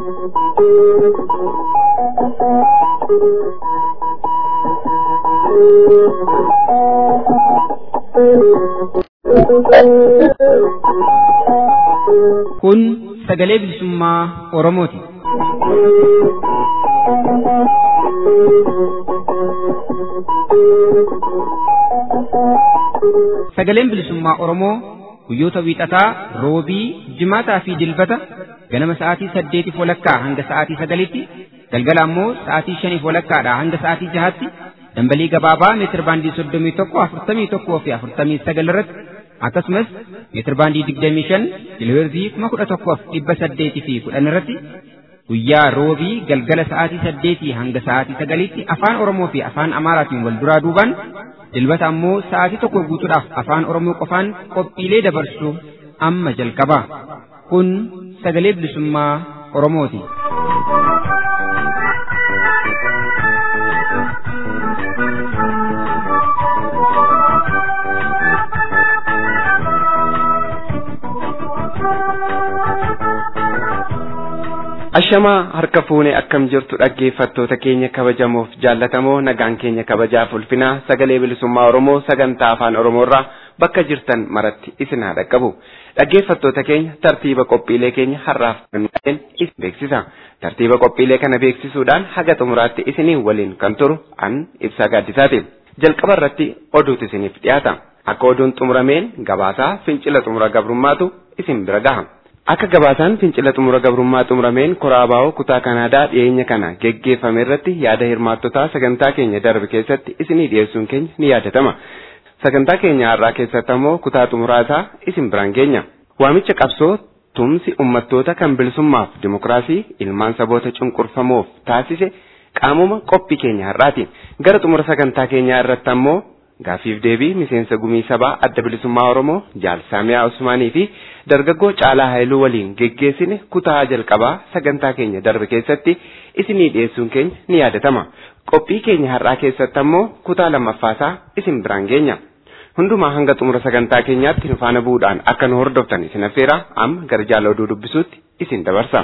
Kun sagalee bilisummaa Oromooti. Sagaleen bilisummaa Oromoo guyyoota wiixataa, roobii, jimaataa fi dilbata ganama sa'aatii saddeetiif walakkaa hanga sa'aatii sagalitti, galgala ammoo sa'aatii shaniif walakkaadhaa hanga sa'aatii jahaatti dambalii gabaabaa meetir baandii soddomii tokko afurtamii tokkoo fi afurtamii sagal irratti akkasumas meetir baandii digdamii shan kiloheerzii kuma kudha tokkoof dhibba saddeetii fi kudhan irratti guyyaa roobii galgala sa'aatii saddeetii hanga sa'aatii sagaliitti afaan Oromoo fi afaan Amaaraatiin wal duraa duubaan dilbata ammoo sa'aatii tokko guutuudhaaf afaan Oromoo qofaan qophiilee dabarsu amma jalqaba. Kun sagalee bilisummaa Oromooti. Ashamaa harka fuune akkam jirtu dhaggeeffattoota keenya kabajamoof jaallatamoo nagaan keenya kabajaaf ulfinaa sagalee bilisummaa Oromoo sagantaa afaan Oromoorraa bakka jirtan maratti isin haa dhaqqabu. Dhaggeeffattoota keenya tartiiba qophiilee keenya har'aaf kenneen isin beeksisa. Tartiiba qophiilee kana beeksisuudhaan haga xumuraatti isiniin waliin kan turu an ibsaa gaaddisaati. Jalqaba irratti oduutu isiniif dhiyaata. Akka oduun xumurameen gabaasaa fincila xumura gabrummaatu isin bira gaha. Akka gabaasaan fincila xumura gabrummaa xumurameen koraabaa'oo kutaa Kanaadaa dhiyeenya kana geggeeffame irratti yaada hirmaattotaa sagantaa keenya darbe keessatti isinii dhiyeessuun keenya ni yaadatama. Sagantaa keenya har'aa keessatti ammoo kutaa xumuraa isaa isin biraan geenya. Waamicha qabsoo tumsi uummattoota kan bilisummaaf dimokiraasii ilmaan saboota cunqurfamoof taasise qaamuma qophii keenya har'aati. Gara xumura sagantaa keenyaa irratti ammoo Gaaffiif deebii miseensa gumii sabaa adda bilisummaa Oromoo Jaal Saamiyaa Usmaanii fi dargaggoo Caalaa Haayiluu waliin geggeessine kutaa jalqabaa sagantaa keenya darbe keessatti isinii dhiyeessuun keenya ni yaadatama. Qophii keenya har'aa keessatti ammoo kutaa lammaffaasaa isin biraan geenya. Hundumaa hanga xumura sagantaa keenyaatti nu faana bu'uudhaan akka nu hordoftan isin affeera amma gara jaala oduu dubbisuutti isin dabarsa.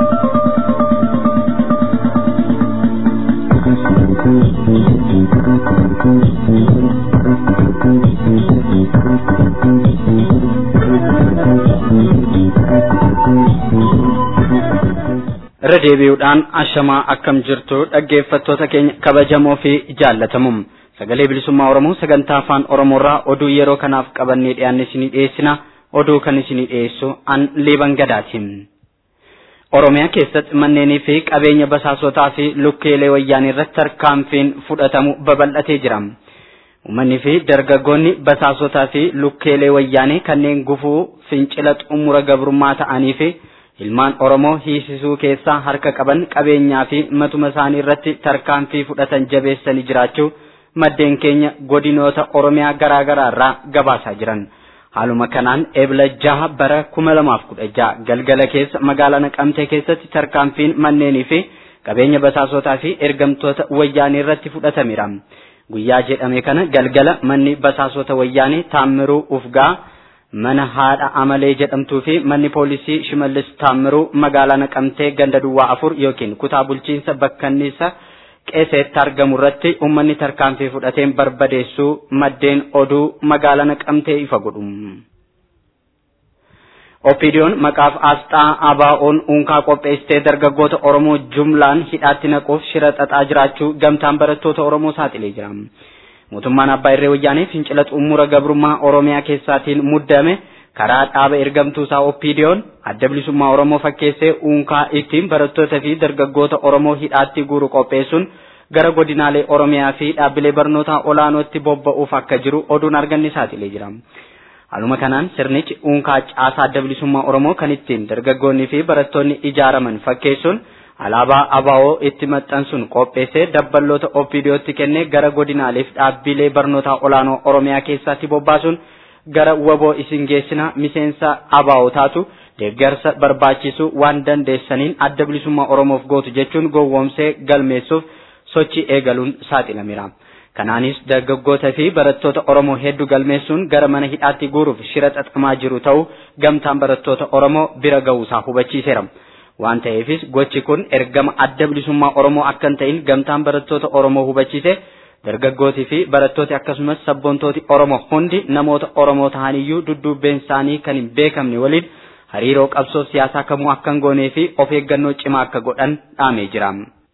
irra deebi'uudhaan ashamaa akkam jirtu dhaggeeffattoota keenya kabajamoo fi jaallatamuum sagalee bilisummaa oromoo sagantaa afaan oromoorraa oduu yeroo kanaaf qabannee dhiyaanne isinii dhiyeessina oduu kan isinii dhiyeessu an liiban gadaatiin. Oromiyaa keessatti manneenii fi qabeenya basaasotaa fi lukkeelee wayyaanii irratti tarkaanfiin fudhatamu babal'atee jira. Uummanni fi dargaggoonni basaasotaa fi lukkeelee wayyaanii kanneen gufuu fincila xumura gabrummaa ta'anii fi ilmaan Oromoo hiisisuu keessaa harka qaban qabeenyaa fi matuma isaanii irratti tarkaanfii fudhatan jabeessanii jiraachuu maddeen keenya godinoota Oromiyaa garaa garaa irraa gabaasaa jiran. Haaluma kanaan eebla jaha bara kuma lamaaf kudha jaha galgala keessa magaalaa Naqamtee keessatti tarkaanfiin manneenii fi qabeenya basaasotaa fi ergamtoota wayyaanii irratti fudhatameera. Guyyaa jedhame kana galgala manni basaasota wayyaanii Taammiruu Ufgaa mana haadha amalee jedhamtuu fi manni poolisii shimallis taammiruu magaalaa naqamtee ganda duwwaa afur yookiin kutaa bulchiinsa bakkanniisa qeeseetti argamu irratti uummanni tarkaanfii fudhateen barbadeessuu maddeen oduu magaalaa naqamtee ifa godhu. Opiidiyoon maqaaf asxaa ABO'n unkaa qopheessitee dargaggoota Oromoo jumlaan hidhaatti naquuf shira xaxaa jiraachuu gamtaan barattoota Oromoo saaxilee jira. mootummaan abbaa irree wayyaanee fincila xumura gabrummaa oromiyaa keessaatiin muddame karaa dhaaba ergamtuu isaa oppiidiyoon adda bilisummaa oromoo fakkeessee unkaa ittiin barattoota fi dargaggoota oromoo hidhaatti guuru qopheessuun gara godinaalee oromiyaa fi dhaabbilee barnootaa olaanootti bobba'uuf akka jiru oduun arganne saaxilee jira. Haaluma kanaan sirnichi unkaa caasaa adda bilisummaa oromoo kan ittiin dargaggoonni fi barattoonni ijaaraman fakkeessuun alaabaa abaa'oo itti maxxansuun qopheessee dabballoota oppiidiyootti kennee gara godinaaleef dhaabbilee barnootaa olaanoo oromiyaa keessatti bobbaasuun gara waboo isin geessina miseensa abaa'oo taatu deeggarsa barbaachisu waan dandeessaniin adda bilisummaa oromoof gootu jechuun gowwoomsee galmeessuuf sochii eegaluun saaxilameera. Kanaanis dargaggoota fi barattoota Oromoo hedduu galmeessuun gara mana hidhaatti guuruuf shira xaxamaa jiru ta'uu gamtaan barattoota Oromoo bira ga'uusaa hubachiiseera. waan ta'eefis gochi kun ergama adda bilisummaa Oromoo akka hin ta'in gamtaan barattoota Oromoo hubachiise dargaggootii fi barattooti akkasumas sabboontooti Oromoo hundi namoota Oromoo ta'aniyyuu dudduubbeen isaanii kan hin beekamne waliin hariiroo qabsoo siyaasaa kamuu akka hin goonee fi of eeggannoo cimaa akka godhan dhaamee jira.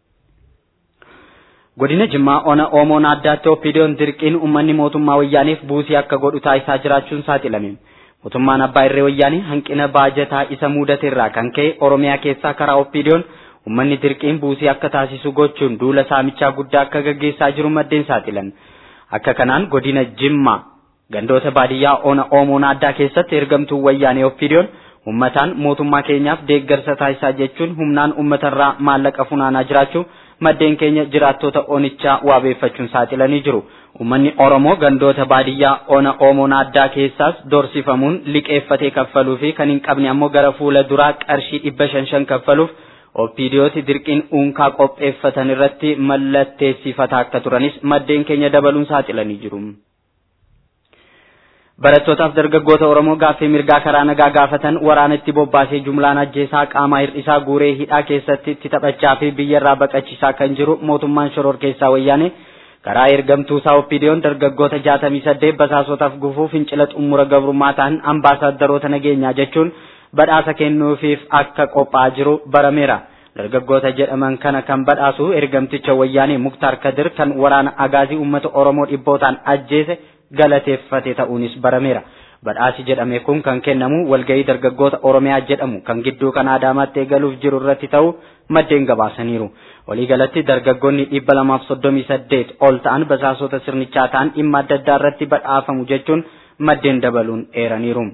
Godina Jimmaa Ona Oomoon addaatti Oppiidiyoon dirqiin uummanni mootummaa wayyaaniif buusii akka godhu taasisaa jiraachuun saaxilame. Mootummaan Abbaa Irree Wayyaanii hanqina baajataa isa mudate irraa kan ka'e Oromiyaa keessaa karaa Oppiidiyoon uummanni dirqiin buusii akka taasisu gochuun duula saamichaa guddaa akka gaggeessaa jiru maddeen saaxilan. Akka kanaan godina Jimmaa gandoota baadiyyaa Ona Oomoon addaa keessatti ergamtuu wayyaanee Oppiidiyoon uummataan mootummaa keenyaaf deeggarsa taasisaa jechuun humnaan uummatarraa maallaqa funaanaa jiraachuu maddeen keenya jiraattota onichaa waabeeffachuun saaxilanii jiru. Uummanni Oromoo gandoota baadiyyaa ona Oomoon addaa keessaas dorsifamuun liqeeffatee kaffaluu fi kan hin qabne ammoo gara fuula duraa qarshii dhibba shan shan kaffaluuf oppiidiyooti dirqiin uunkaa qopheeffatan irratti mallatteessifataa akka turanis maddeen keenya dabaluun saaxilanii jiru. Barattootaaf dargaggoota Oromoo gaaffii mirgaa karaa nagaa gaafatan waraana itti bobbaasee jumlaan ajjeesaa qaamaa hir'isaa guuree hidhaa keessatti itti taphachaa fi biyyarraa baqachiisaa kan jiru mootummaan shoror keessaa wayyaane karaa ergamtuu isaa oppiidiyoon dargaggoota jaatamii saddeet basaasotaaf gufuu fincila xumura gabrummaa ta'an ambaasaadarota nageenyaa jechuun badhaasa kennuufiif akka qophaa'aa jiru barameera. Dargaggoota jedhaman kana kan badhaasu ergamticha wayyaanee Muktaar Kadir kan waraana agaazii uummata Oromoo dhibbootaan ajjeese galateeffate ta'uunis barameera. Badhaasi jedhame kun kan kennamu walgahii dargaggoota Oromiyaa jedhamu kan gidduu kan Adaamaatti eegaluuf jiru irratti ta'uu maddeen gabaasaniiru. Waliigalatti dargaggoonni dhibba lamaaf soddomii saddeet ol ta'an basaasota sirnichaa ta'an dhimma adda addaa irratti badhaafamu jechuun maddeen dabaluun eeraniiru.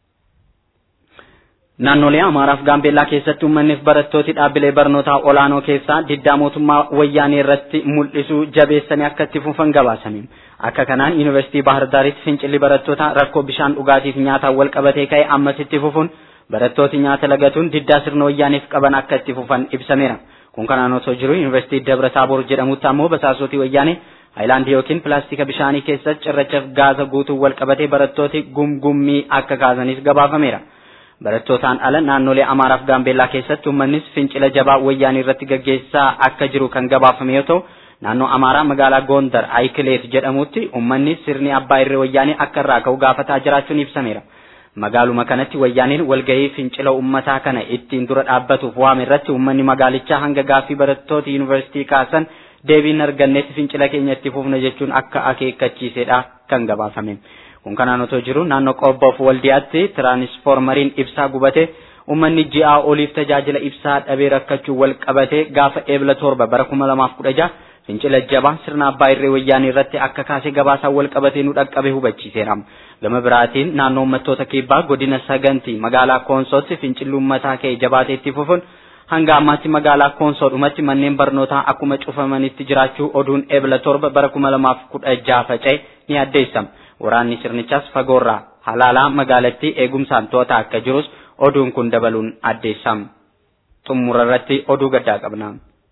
Naannolee Amaaraaf Gaambeellaa keessatti uummanniif barattooti dhaabbilee barnootaa olaanoo keessaa diddaa mootummaa wayyaanee irratti mul'isuu jabeessanii akka itti fufan gabaasame. Akka kanaan Yuunivarsiitii Bahar Daaritti fincilli barattootaa rakkoo bishaan dhugaatiif nyaataan wal qabatee ka'e ammas itti fufuun barattooti nyaata lagatuun diddaa sirna wayyaaneef qaban akka itti fufan ibsameera. Kun kanaan osoo jiru Yuunivarsiitii Dabra Taaboor jedhamutti ammoo basaasotii wayyaanee haayilaandii yookiin pilaastika bishaanii keessatti cirrachaaf gaaza guutuu wal qabatee barattooti gumgummii akka kaasanis gabaafameera. Barattootaan ala naannolee Amaaraaf Gaambeellaa keessatti uummannis fincila jabaa wayyaanii irratti gaggeessaa akka jiru kan gabaafame yoo ta'u, naannoo Amaaraa magaalaa Gondar Ayikileet jedhamutti uummanni sirni abbaa irree wayyaanii akka irraa ka'u gaafataa jiraachuun ibsameera. Magaaluma kanatti wayyaaniin walgahii fincila uummataa kana ittiin dura dhaabbatuuf waame irratti uummanni magaalichaa hanga gaaffii barattoota yuunivarsiitii kaasan deebiin argannetti fincila keenya itti fufna jechuun akka akeekkachiisedha kan gabaafame. Kun kanaan otoo jiru naannoo qobboof waldiyaatti tiraanisfoormariin ibsaa gubate uummanni ji'aa oliif tajaajila ibsaa dhabee rakkachuu wal qabate gaafa eebla torba bara kuma lamaaf kudha jaha fincila jabaa sirna abbaa irree wayyaanii irratti akka kaasee gabaasaa wal qabatee nu dhaqqabe hubachiiseera. Gama biraatiin naannoo uummattoota kibbaa godina sagantii magaalaa koonsootti fincilli uummataa ka'e jabaatee itti fufuun hanga ammaatti magaalaa koonsoodhumatti manneen barnootaa akkuma cufamanitti jiraachuu oduun eebla torba bara kuma lamaaf kudha jaha faca'e ni addeessama. Waraanni sirnichaas fagoorraa halaalaa magaalattii eegumsaan to'ataa akka jirus oduun kun dabaluun addeessama. Xumura irratti oduu gaddaa qabna.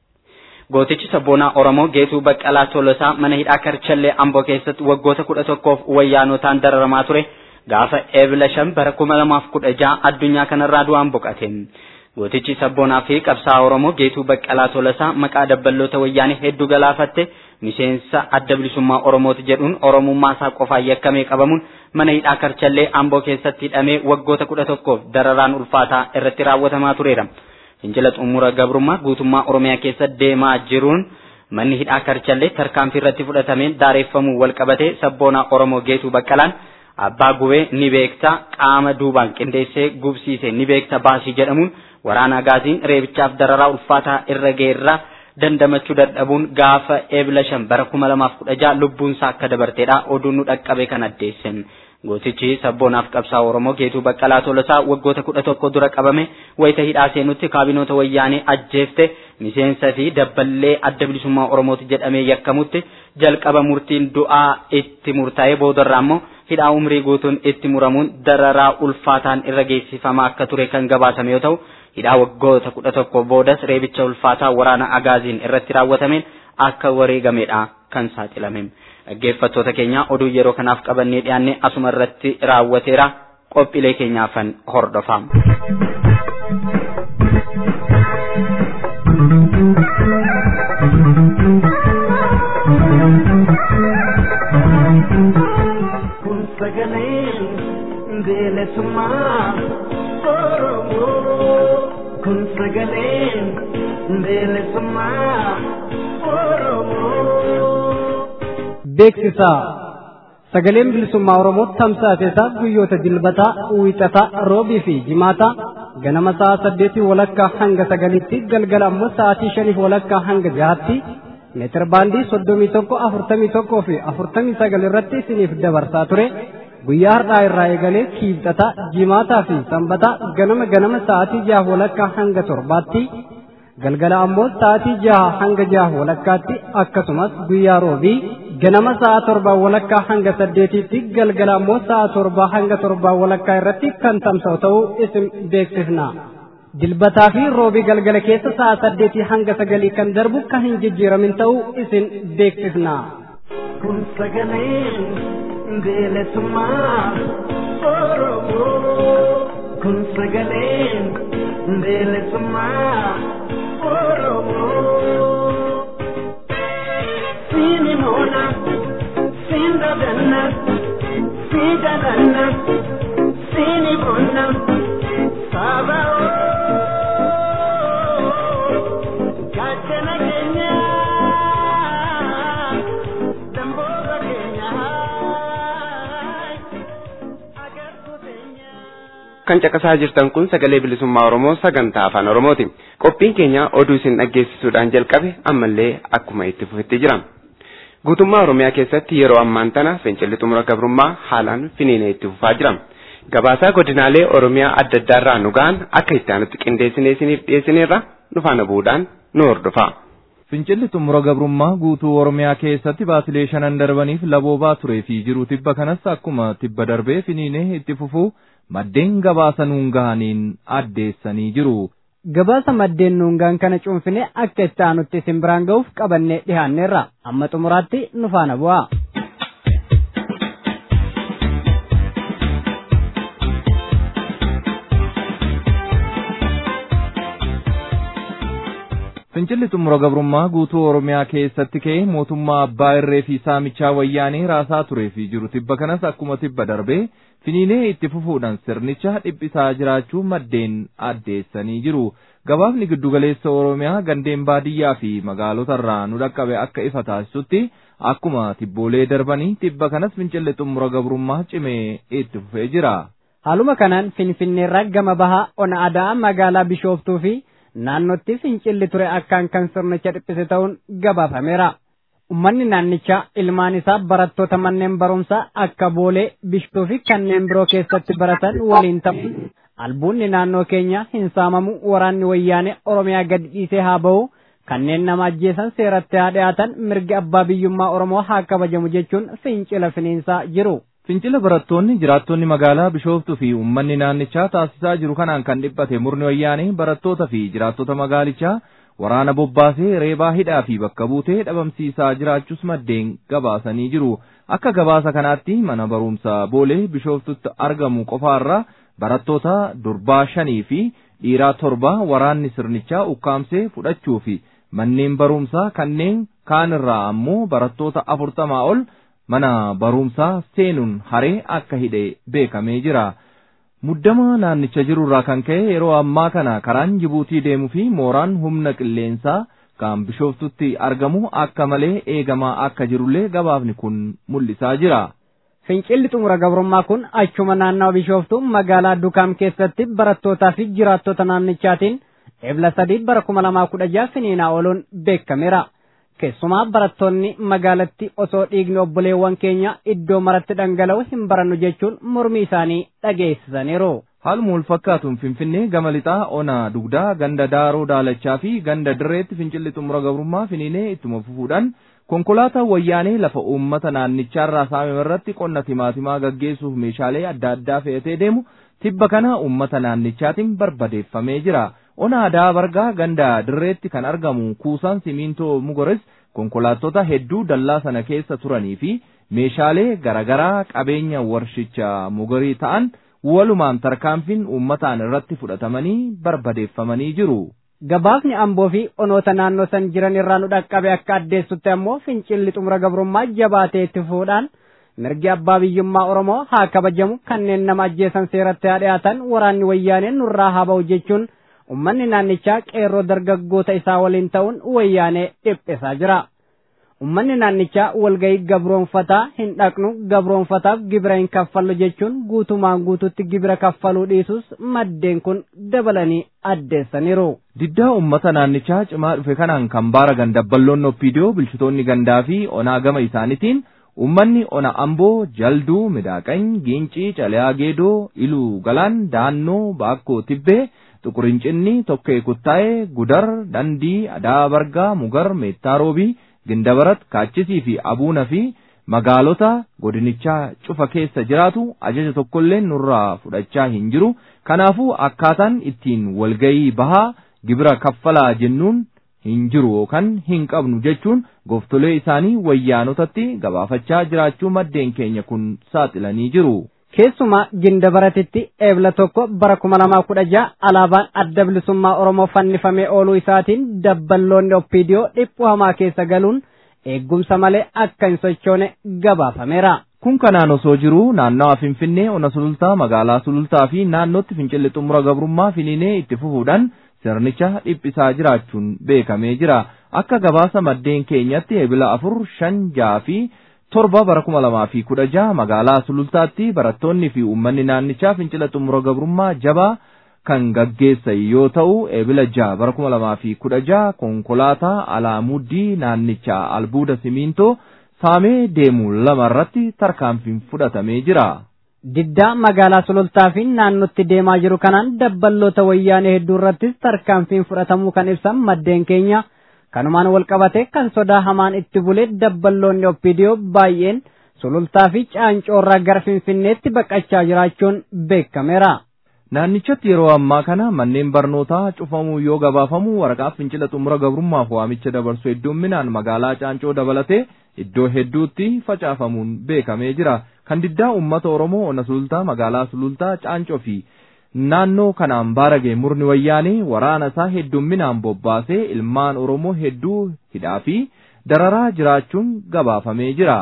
Gootichi sabboonaa Oromoo Geetuu Baqqalaa Tolosaa mana hidhaa Karchallee Amboo keessatti waggoota kudha tokkoof wayyaanotaan dararamaa ture gaafa eebla shan bara kuma lamaaf kudha jaha addunyaa kanarraa du'aan boqate. Gootichi sabboonaa fi qabsaa'aa Oromoo Geetuu Baqqalaa Tolosaa maqaa dabballoota wayyaanii hedduu galaafatte miseensa adda bilisummaa Oromooti jedhuun Oromummaa isaa qofaan yakkamee qabamuun mana hidhaa Karchallee Amboo keessatti hidhamee waggoota kudha tokkoof dararaan ulfaataa irratti raawwatamaa tureera. Fincila xumura gabrummaa guutummaa Oromiyaa keessa deemaa jiruun manni hidhaa Karchallee tarkaanfii irratti fudhatameen daareeffamuu wal qabatee sabboonaa Oromoo Geetuu Baqqalaan abbaa gubee ni beekta qaama duubaan qindeessee gubsiise ni beekta baasii jedhamuun waraana agaaziin reebichaaf dararaa ulfaataa irra geerraa dandamachuu dadhabuun gaafa eebla shan bara kuma lamaaf kudha jaha lubbuunsaa akka dabarteedha oduun nu dhaqqabe kan addeesse. Gootichi sabboonaaf qabsaa Oromoo Geetuu Baqqalaa Tolosaa waggoota kudha tokko dura qabame wayita hidhaa seenutti kaabinoota wayyaanee ajjeefte miseensa fi dabballee adda bilisummaa Oromooti jedhamee yakkamutti jalqaba murtiin du'aa itti murtaa'ee boodarraa immoo hidhaa umrii guutuun itti muramuun dararaa ulfaataan irra geessifamaa akka ture kan gabaasame yoo ta'u hidhaa waggoota kudha tokko boodas reebicha ulfaataa waraana agaaziin irratti raawwatameen akka wareegamedha kan saaxilame. Dhaggeeffattoota keenya oduu yeroo kanaaf qabannee dhiyaanne asuma irratti raawwateera qophiilee keenyaafan hordofaa. bilisummaa Oromoo kun sagaleen bilisummaa Oromoo. Beeksisa sagaleen bilisummaa Oromoo tamsaasesaa guyyoota dilbataa, wiixataa, roobii fi jimaataa ganama sa'a saddeetii walakkaa hanga sagalitti galgala ammoo sa'aatii shaniif walakkaa hanga jahaatti meetir baandii soddomii tokko afurtamii tokkoo fi afurtamii sagal irratti isiniif dabarsaa ture guyyaa har'aa irraa eegalee kiibxataa jimaataa fi sanbataa ganama ganama sa'aatii jaha walakkaa hanga torbaatti galgala ammoo sa'aatii jaha hanga jaha walakkaatti akkasumas guyyaa roobii ganama sa'a torbaa walakkaa hanga saddeetiitti galgala ammoo sa'a torbaa hanga torbaa walakkaa irratti kan tamsa'u ta'uu isin beeksifna. dilbataa fi roobii galgala keessa sa'a saddeetii hanga sagalii kan darbu kan hin jijjiiramin ta'uu isin beeksifna. Kun sagaleen bilisummaa Oromoo. Kun sagaleen bilisummaa Oromoo. Siini moona, siin dadanna, sii dadanna, siini bonna, saba Gaachana keenya, damboora keenya, agartuu keenya. Kan caqasaa jirtan kun sagalee bilisummaa Oromoo sagantaa afaan Oromooti. Qophiin keenya oduu isin dhaggeessisuudhaan jalqabe ammallee akkuma itti fufetti jira. Guutummaa Oromiyaa keessatti yeroo ammaan tana fincilli xumura gabrummaa haalaan finiinee itti fufaa jira. Gabaasaa godinaalee Oromiyaa adda addaarraa nu ga'an akka itti aanutti qindeessinee isiniif dhiyeessineerra nu faana bu'uudhaan nu hordofaa. Fincilli xumura gabrummaa guutuu Oromiyaa keessatti baasilee shanan darbaniif laboobaa turee fi jiru tibba kanas akkuma tibba darbee finiinee itti fufuu maddeen gabaasa nuun gahaniin addeessanii jiru. Gabaasa maddeen nuungaan kana cuunfine akka itti aanutti isin biraan ga'uuf qabannee dhiyaanneerra amma xumuraatti nu faana bu'aa. Fincilli xumura gabrummaa guutuu Oromiyaa keessatti ka'ee mootummaa abbaa irree fi saamichaa wayyaanee raasaa turee fi jiru tibba kanas akkuma tibba darbee finiinee itti fufuudhaan sirnicha dhiphisaa jiraachuu maddeen addeessanii jiru. Gabaafni giddugaleessa Oromiyaa gandeen baadiyyaa fi magaalotarraa nu dhaqqabe akka ifa taasisutti akkuma tibboolee darbanii tibba kanas fincilli xumura gabrummaa cimee itti fufee jira. Haaluma kanaan Finfinneerraa gama bahaa ona adaa magaalaa Bishooftuu fi naannootti fincilli ture akkaan kan sirnicha dhiphise ta'uun gabaafameera. Uummanni naannichaa ilmaan isaa barattoota manneen barumsaa akka boolee bishtuu fi kanneen biroo keessatti baratan waliin ta'u. Albuunni naannoo keenya hin saamamu waraanni wayyaanee Oromiyaa gadi dhiisee haa bahu kanneen nama ajjeesan seeratti haa dhiyaatan mirgi abbaa biyyummaa Oromoo haa kabajamu jechuun fincila finiinsaa jiru. Fincila barattoonni jiraattonni magaalaa Bishooftuu fi uummanni naannichaa taasisaa jiru kanaan kan dhiphate murni wayyaanee barattoota fi jiraattota magaalichaa waraana bobbaasee reebaa hidhaa fi bakka buutee dhabamsiisaa jiraachuus maddeen gabaasanii jiru. Akka gabaasa kanaatti mana barumsaa boolee Bishooftutti argamu qofaarraa barattoota durbaa shanii fi dhiiraa torba waraanni sirnichaa ukkaamsee fudhachuu fi manneen barumsaa kanneen kaanirraa ammoo barattoota afurtamaa ol mana barumsaa seenuun haree akka hidhe beekamee jira. Muddama naannicha jirurraa kan ka'e yeroo ammaa kana karaan Jibuutii deemuu fi mooraan humna qilleensaa kan bishooftutti argamu akka malee eegamaa akka jirullee gabaafni kun mul'isaa jira. Fincilli xumura gabrummaa kun achuma naannawa bishooftuu magaalaa Dukaam keessatti barattootaa fi jiraattota naannichaatiin ebla sadii bara kuma lamaa kudha jaha finiinaa ooluun beekameera. Keessumaa barattoonni magaalatti osoo dhiigni obboleewwan keenya iddoo maratti dhangala'u hin barannu jechuun mormii isaanii dhageessisaniiru. Haaluma wal fakkaatuun Finfinnee gama lixaa onaa dugdaa ganda daaroo daalachaa fi ganda dirreetti fincilli xumura gabrummaa finiinee ittuma fufuudhaan konkolaataa wayyaanee lafa uummata naannichaarraa saamame irratti qonna timaatimaa gaggeessuuf meeshaalee adda addaa fe'atee deemu tibba kana uummata naannichaatiin barbadeeffamee jira. Ona aadaa bargaa ganda dirreetti kan argamu kuusaan simintoo mugores konkolaattota hedduu dallaa sana keessa turanii fi meeshaalee garaagaraa qabeenya warshicha mugarii ta'an walumaan tarkaanfiin uummataan irratti fudhatamanii barbadeeffamanii jiru. Gabaafni amboo fi onoota naannoo san jiran irraa nu dhaqqabe akka addeessutti ammoo fincilli xumura gabrummaa jabaatee itti fufuudhaan mirgi abbaa biyyummaa oromoo haa kabajamu kanneen nama ajjeesan seeratti haa dhiyaatan waraanni wayyaanee nurraa haa ba'u jechuun ummanni naannichaa qeerroo dargaggoota isaa waliin ta'uun wayyaanee dhiphisaa jira. Ummanni naannichaa walgahii gabroonfataa hin dhaqnu gabroonfataaf gibira hin kaffallu jechuun guutumaan guututti gibira kaffaluu dhiisus maddeen kun dabalanii addeessaniiru. Diddaa uummata naannichaa cimaa dhufe kanaan kan baaragan dabballoon oppiidiyoo bulchitoonni gandaa fi onaa gama isaaniitiin Uummanni ona amboo jalduu midaaqany giincii calayaa geedoo iluu galaan daannoo baakkoo tibbee xuqurincinni tokkee kuttaa'ee gudar dandii adaa bargaa mugar meettaa roobii gindabarat kaachisii fi abuuna fi magaalota godinichaa cufa keessa jiraatu ajaja tokkollee nurraa fudhachaa hin jiru kanaafuu akkaataan ittiin walgayii bahaa gibira kaffalaa jennuun hin jiru yookaan hin qabnu jechuun gooftolee isaanii wayyaanotatti gabaafachaa jiraachuu maddeen keenya kun saaxilanii jiru. Keessumaa gindabaratitti eebla tokko bara kuma lamaa kudha ja'a alaabaan adda bilisummaa Oromoo fannifamee ooluu isaatiin dabballoonni oppiidiyoo dhiphuu hamaa keessa galuun eeggumsa malee akka hin sochoone gabaafameera. Kun kanaan osoo jiru naannawa Finfinnee ona sulultaa magaalaa sulultaa fi naannootti fincilli xumura gabrummaa finiinee itti fufuudhaan sirnicha dhiphisaa jiraachuun beekamee jira. Akka gabaasa maddeen keenyatti eebila afur shan ja'a fi torba bara kuma lamaa fi kudha jaha magaalaa sulultaatti barattoonni fi uummanni naannichaa fincila xumura gabrummaa jabaa kan gaggeessan yoo ta'u eebila jaha bara kuma lamaa fi kudha jaha konkolaataa alaamuddii naannichaa albuuda simiintoo saamee deemu lama irratti tarkaanfiin fudhatamee jira. Diddaa magaalaa sulultaa fi naannotti deemaa jiru kanaan dabballoota wayyaanee hedduu irrattis tarkaanfiin fudhatamuu kan ibsan maddeen keenya. kanumaan wal qabate kan sodaa hamaan itti bule dabballoonni oppiidiyoo baay'een sulultaa fi caancoorraa gara finfinneetti baqachaa jiraachuun beekameera. Naannichatti yeroo ammaa kana manneen barnootaa cufamuu yoo gabaafamu waraqaa fincila xumura gabrummaaf waamicha dabarsu hedduminaan magaalaa caancoo dabalatee iddoo hedduutti facaafamuun beekamee jira. Kan diddaa uummata Oromoo ona sulultaa magaalaa sulultaa caancoo fi naannoo kanaan baarage murni wayyaanee waraana isaa hedduminaan bobbaasee ilmaan Oromoo hedduu hidhaa fi dararaa jiraachuun gabaafamee jira.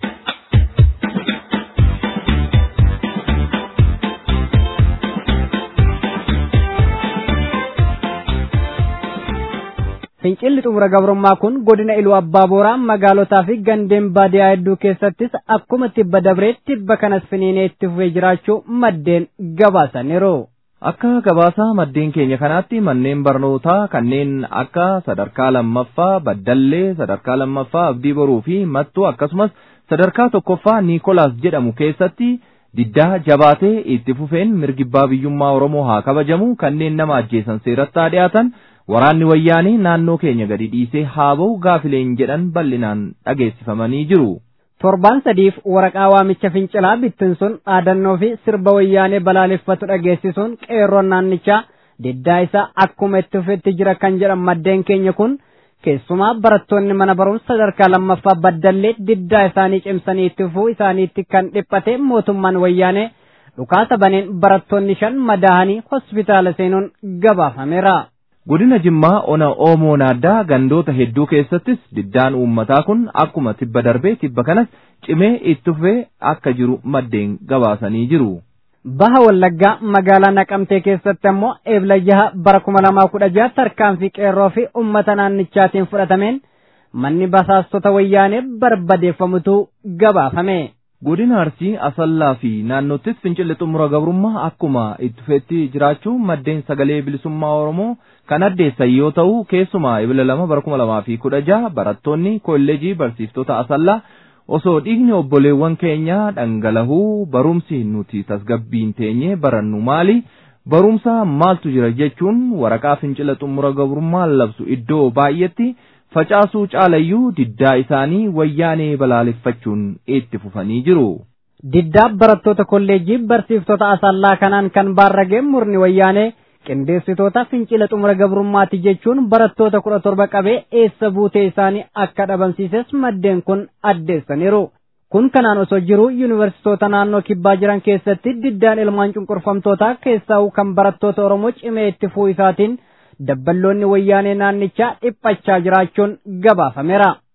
Fincilli xumura gabrummaa kun godina Iluu Abbaa Booraa magaalotaa fi gandeen baadiyaa hedduu keessattis akkuma tibba dabree tibba kanas finiinee itti fufee jiraachuu maddeen gabaasaniiru. Akka gabaasaa maddeen keenya kanaatti manneen barnootaa kanneen akka sadarkaa lammaffaa Baddallee, sadarkaa lammaffaa Abdii Boruu fi Mattuu akkasumas sadarkaa tokkoffaa Niikolaas jedhamu keessatti diddaa jabaatee itti fufeen mirgi abbaa biyyummaa Oromoo haa kabajamu kanneen nama ajjeesan seeratti haa dhiyaatan waraanni wayyaanii naannoo keenya gadi dhiisee haa ba'u gaafileen jedhan bal'inaan dhageessifamanii jiru. Torbaan sadiif waraqaa waamicha fincilaa bittinsuun dhaadannoo fi sirba wayyaanee balaaleffatu dhageessisuun qeerroon naannichaa diddaa isaa akkuma itti fufetti jira kan jedhan maddeen keenya kun keessumaa barattoonni mana barumsa sadarkaa lammaffaa baddallee diddaa isaanii cimsanii itti fufuu isaaniitti kan dhiphate mootummaan wayyaanee dhukaasa baneen barattoonni shan madaahanii hospitaala seenuun gabaafameera. Godina Jimmaa ona Oomoo Naaddaa gandoota hedduu keessattis diddaan uummataa kun akkuma tibba darbee tibba kanas cimee itti fufee akka jiru maddeen gabaasanii jiru. Baha Wallaggaa magaalaa Naqamtee keessatti ammoo eebla jaha bara kuma lamaa kudha jaha tarkaanfii qeerroo fi uummata naannichaatiin fudhatameen manni basaastota wayyaanee barbadeeffamutu gabaafame. Godina Arsii Asallaa fi naannottis fincilli xumura gabrummaa akkuma itti fufeetti jiraachuu maddeen sagalee bilisummaa Oromoo kan addeessan yoo ta'u keessumaa ebila lama bara kuma lamaa fi kudha jaha barattoonni kolleejii barsiiftota Asallaa osoo dhiigni obboleewwan keenyaa dhangalahuu barumsi nuti tasgabbiin teenye barannu maali barumsa maaltu jira jechuun waraqaa fincila xumura gabrummaa labsu iddoo baay'etti facaasuu caalayyuu diddaa isaanii wayyaanee balaaleffachuun itti fufanii jiru. Diddaa barattoota kolleejii barsiiftota asallaa kanaan kan baarragee murni wayyaanee qindeessitoota fincila xumura gabrummaati jechuun barattoota kudha torba qabee eessa buutee isaanii akka dhabamsiises maddeen kun addeessaniiru. Kun kanaan osoo jiru yuunivarsiitoota naannoo kibbaa jiran keessatti diddaan ilmaan cunqurfamtootaa keessaa kan barattoota Oromoo cimee itti fufuu isaatiin dabballoonni wayyaanee naannichaa dhiphachaa jiraachuun gabaafameera.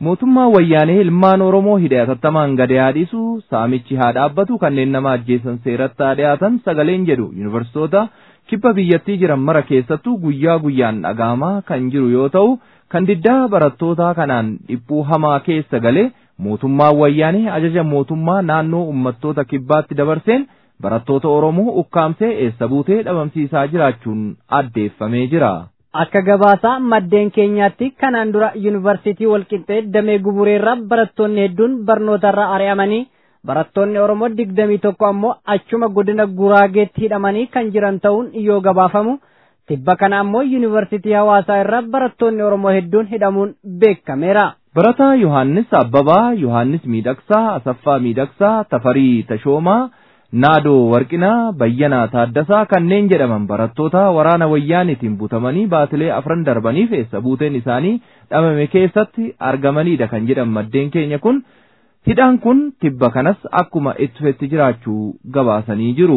mootummaa wayyaanee ilmaan oromoo hidhe atattamaan gad dhiisu saamichi haa dhaabbatu kanneen nama ajjeesan seeratti haa dhiyaatan sagaleen jedhu yuunivarsiitota kibba biyyattii jiran mara keessattuu guyyaa guyyaan dhagahamaa kan jiru yoo ta'u kan diddaa barattootaa kanaan dhiphuu hamaa keessa galee mootummaan wayyaanee ajaja mootummaa naannoo uummattoota kibbaatti dabarseen barattoota oromoo ukkaamsee eessa buutee dhabamsiisaa jiraachuun addeeffamee jira. Akka gabaasaa maddeen keenyaatti kanaan dura yuunivarsiitii walqixxee damee gubureerraa barattoonni hedduun barnootarraa ari'amanii barattoonni Oromoo digdamii tokko ammoo achuma godina Guraageetti hidhamanii kan jiran ta'uun yoo gabaafamu tibba kana ammoo yuunivarsiitii hawaasaa irraa barattoonni Oromoo hedduun hidhamuun beekameera. Barataa Yohaannis Abbabaa, Yohaannis Miidhaqsaa, Asaffaa Miidhaqsaa, Tafarii Tashoomaa, Naadoo Warqinaa, Bayyanaa Taaddasaa kanneen jedhaman barattoota waraana wayyaaniitiin butamanii baatilee afran darbaniif eessa buuteen isaanii dhabame keessatti argamanidha kan jedhan maddeen keenya kun hidhaan kun tibba kanas akkuma itti fufetti jiraachuu gabaasanii jiru.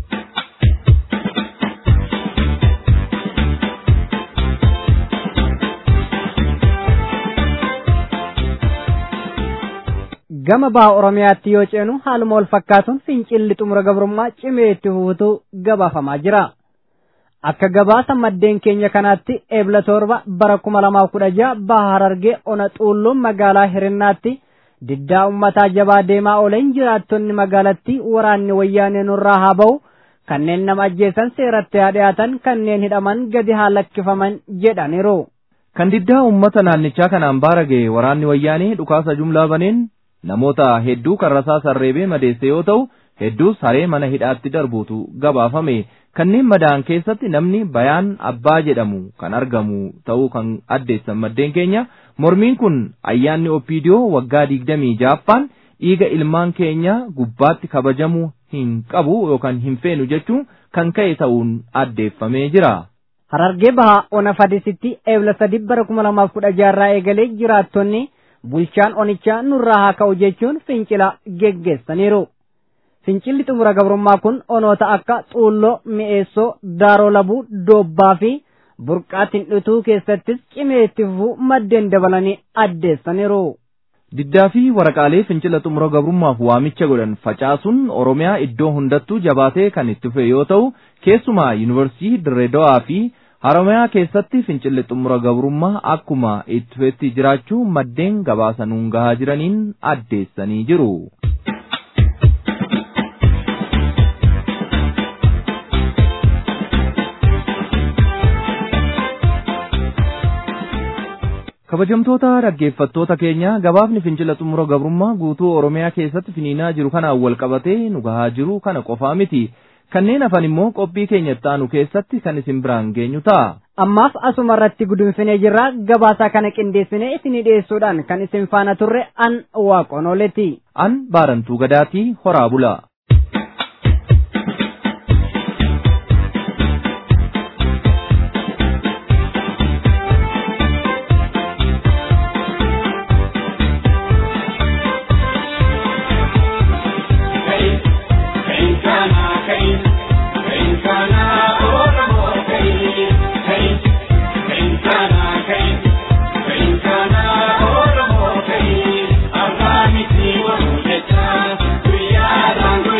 gama baha oromiyaatti yoo ceenu haaluma wal fakkaatuun fincilli xumura gabrummaa cimee itti fufuutu gabaafamaa jira. Akka gabaasa maddeen keenya kanaatti eebla torba bara kuma lamaaf kudha jaha baha harargee ona xuulluun magaalaa hirinnaatti diddaa ummataa jabaa deemaa oolan jiraattonni magaalattii waraanni wayyaanee nurraa haa ba'u kanneen nama ajjeesan seeratti haa dhiyaatan kanneen hidhaman gadi haa lakkifaman jedhaniiru. Kan diddaa uummata naannichaa kanaan baara ga'e waraanni wayyaanee dhukaasa jumlaa baneen namoota hedduu karrasaa sarreebee madeesse yoo ta'u hedduus haree mana hidhaatti darbuutu gabaafame kanneen madaa'an keessatti namni bayaan abbaa jedhamu kan argamu ta'uu kan addeessan maddeen keenya mormiin kun ayyaanni opiidiyoo waggaa digdamii jaaffaan dhiiga ilmaan keenya gubbaatti kabajamuu hin qabu yookaan hin feenu jechuun kan ka'e ta'uun addeeffamee jira. Harargee bahaa ona fadisitti eebla sadi bara kuma lamaaf kudha jaarraa eegalee jiraattonni bulchaan onichaa nurraa haa ka'u jechuun fincila geggeessaniiru. Fincilli xumura gabrummaa kun onoota akka xuulloo, mi'eessoo, daaroo labuu, doobbaa fi burqaatiin dhutuu keessattis cimee itti fufuu maddeen dabalanii addeessaniiru. Diddaa fi waraqaalee fincila xumura gabrummaaf waamicha godhan facaasuun Oromiyaa iddoo hundattuu jabaatee kan itti fufe yoo ta'u keessumaa yuunivarsiitii Dirreedawaa fi Haramayaa keessatti fincilli xumura gabrummaa akkuma itti fufetti jiraachuu maddeen gabaasanuun gahaa jiraniin addeessanii jiru. kabajamtoota dhaggeeffattoota keenya gabaafni fincila xumura gabrummaa guutuu oromiyaa keessatti finiinaa jiru kanaan wal qabatee nu gahaa jiru kana qofaa miti kanneen hafan immoo qophii keenya itti aanu keessatti kan isin biraan geenyu ta'a. Ammaaf asuma irratti gudunfinee jirra gabaasaa kana qindeessinee isinii dhiyeessuudhaan kan isin faana turre an waaqonooleti. An baarantuu gadaatii horaa bula. Guyyaa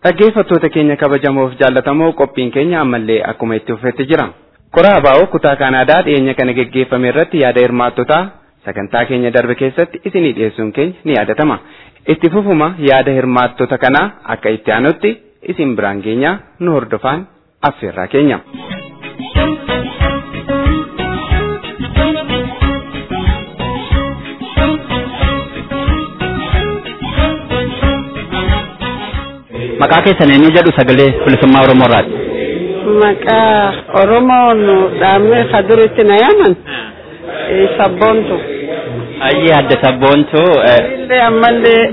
Dhaggeeffattoota keenya kabajamoof jaallatamoo qophiin keenya ammallee akkuma itti fufetti jira. Qoraa abaa'oo kutaa Kanaadaa dhiyeenya kana geggeeffame irratti yaada hirmaattotaa sagantaa keenya darbe keessatti isinii dhiyeessuun keenya ni yaadatama. Itti fufuma yaada hirmaattota kanaa akka itti aanutti isin biraan geenya nu hordofaan affeerraa keenya. Maqaa keessan eenyu jedhu sagalee bilisummaa Oromoo irraati. Maqaa Oromoon dhaabnee isa duritti na yaaman sabboontu. Ayyee adda sabboontu Illee ammallee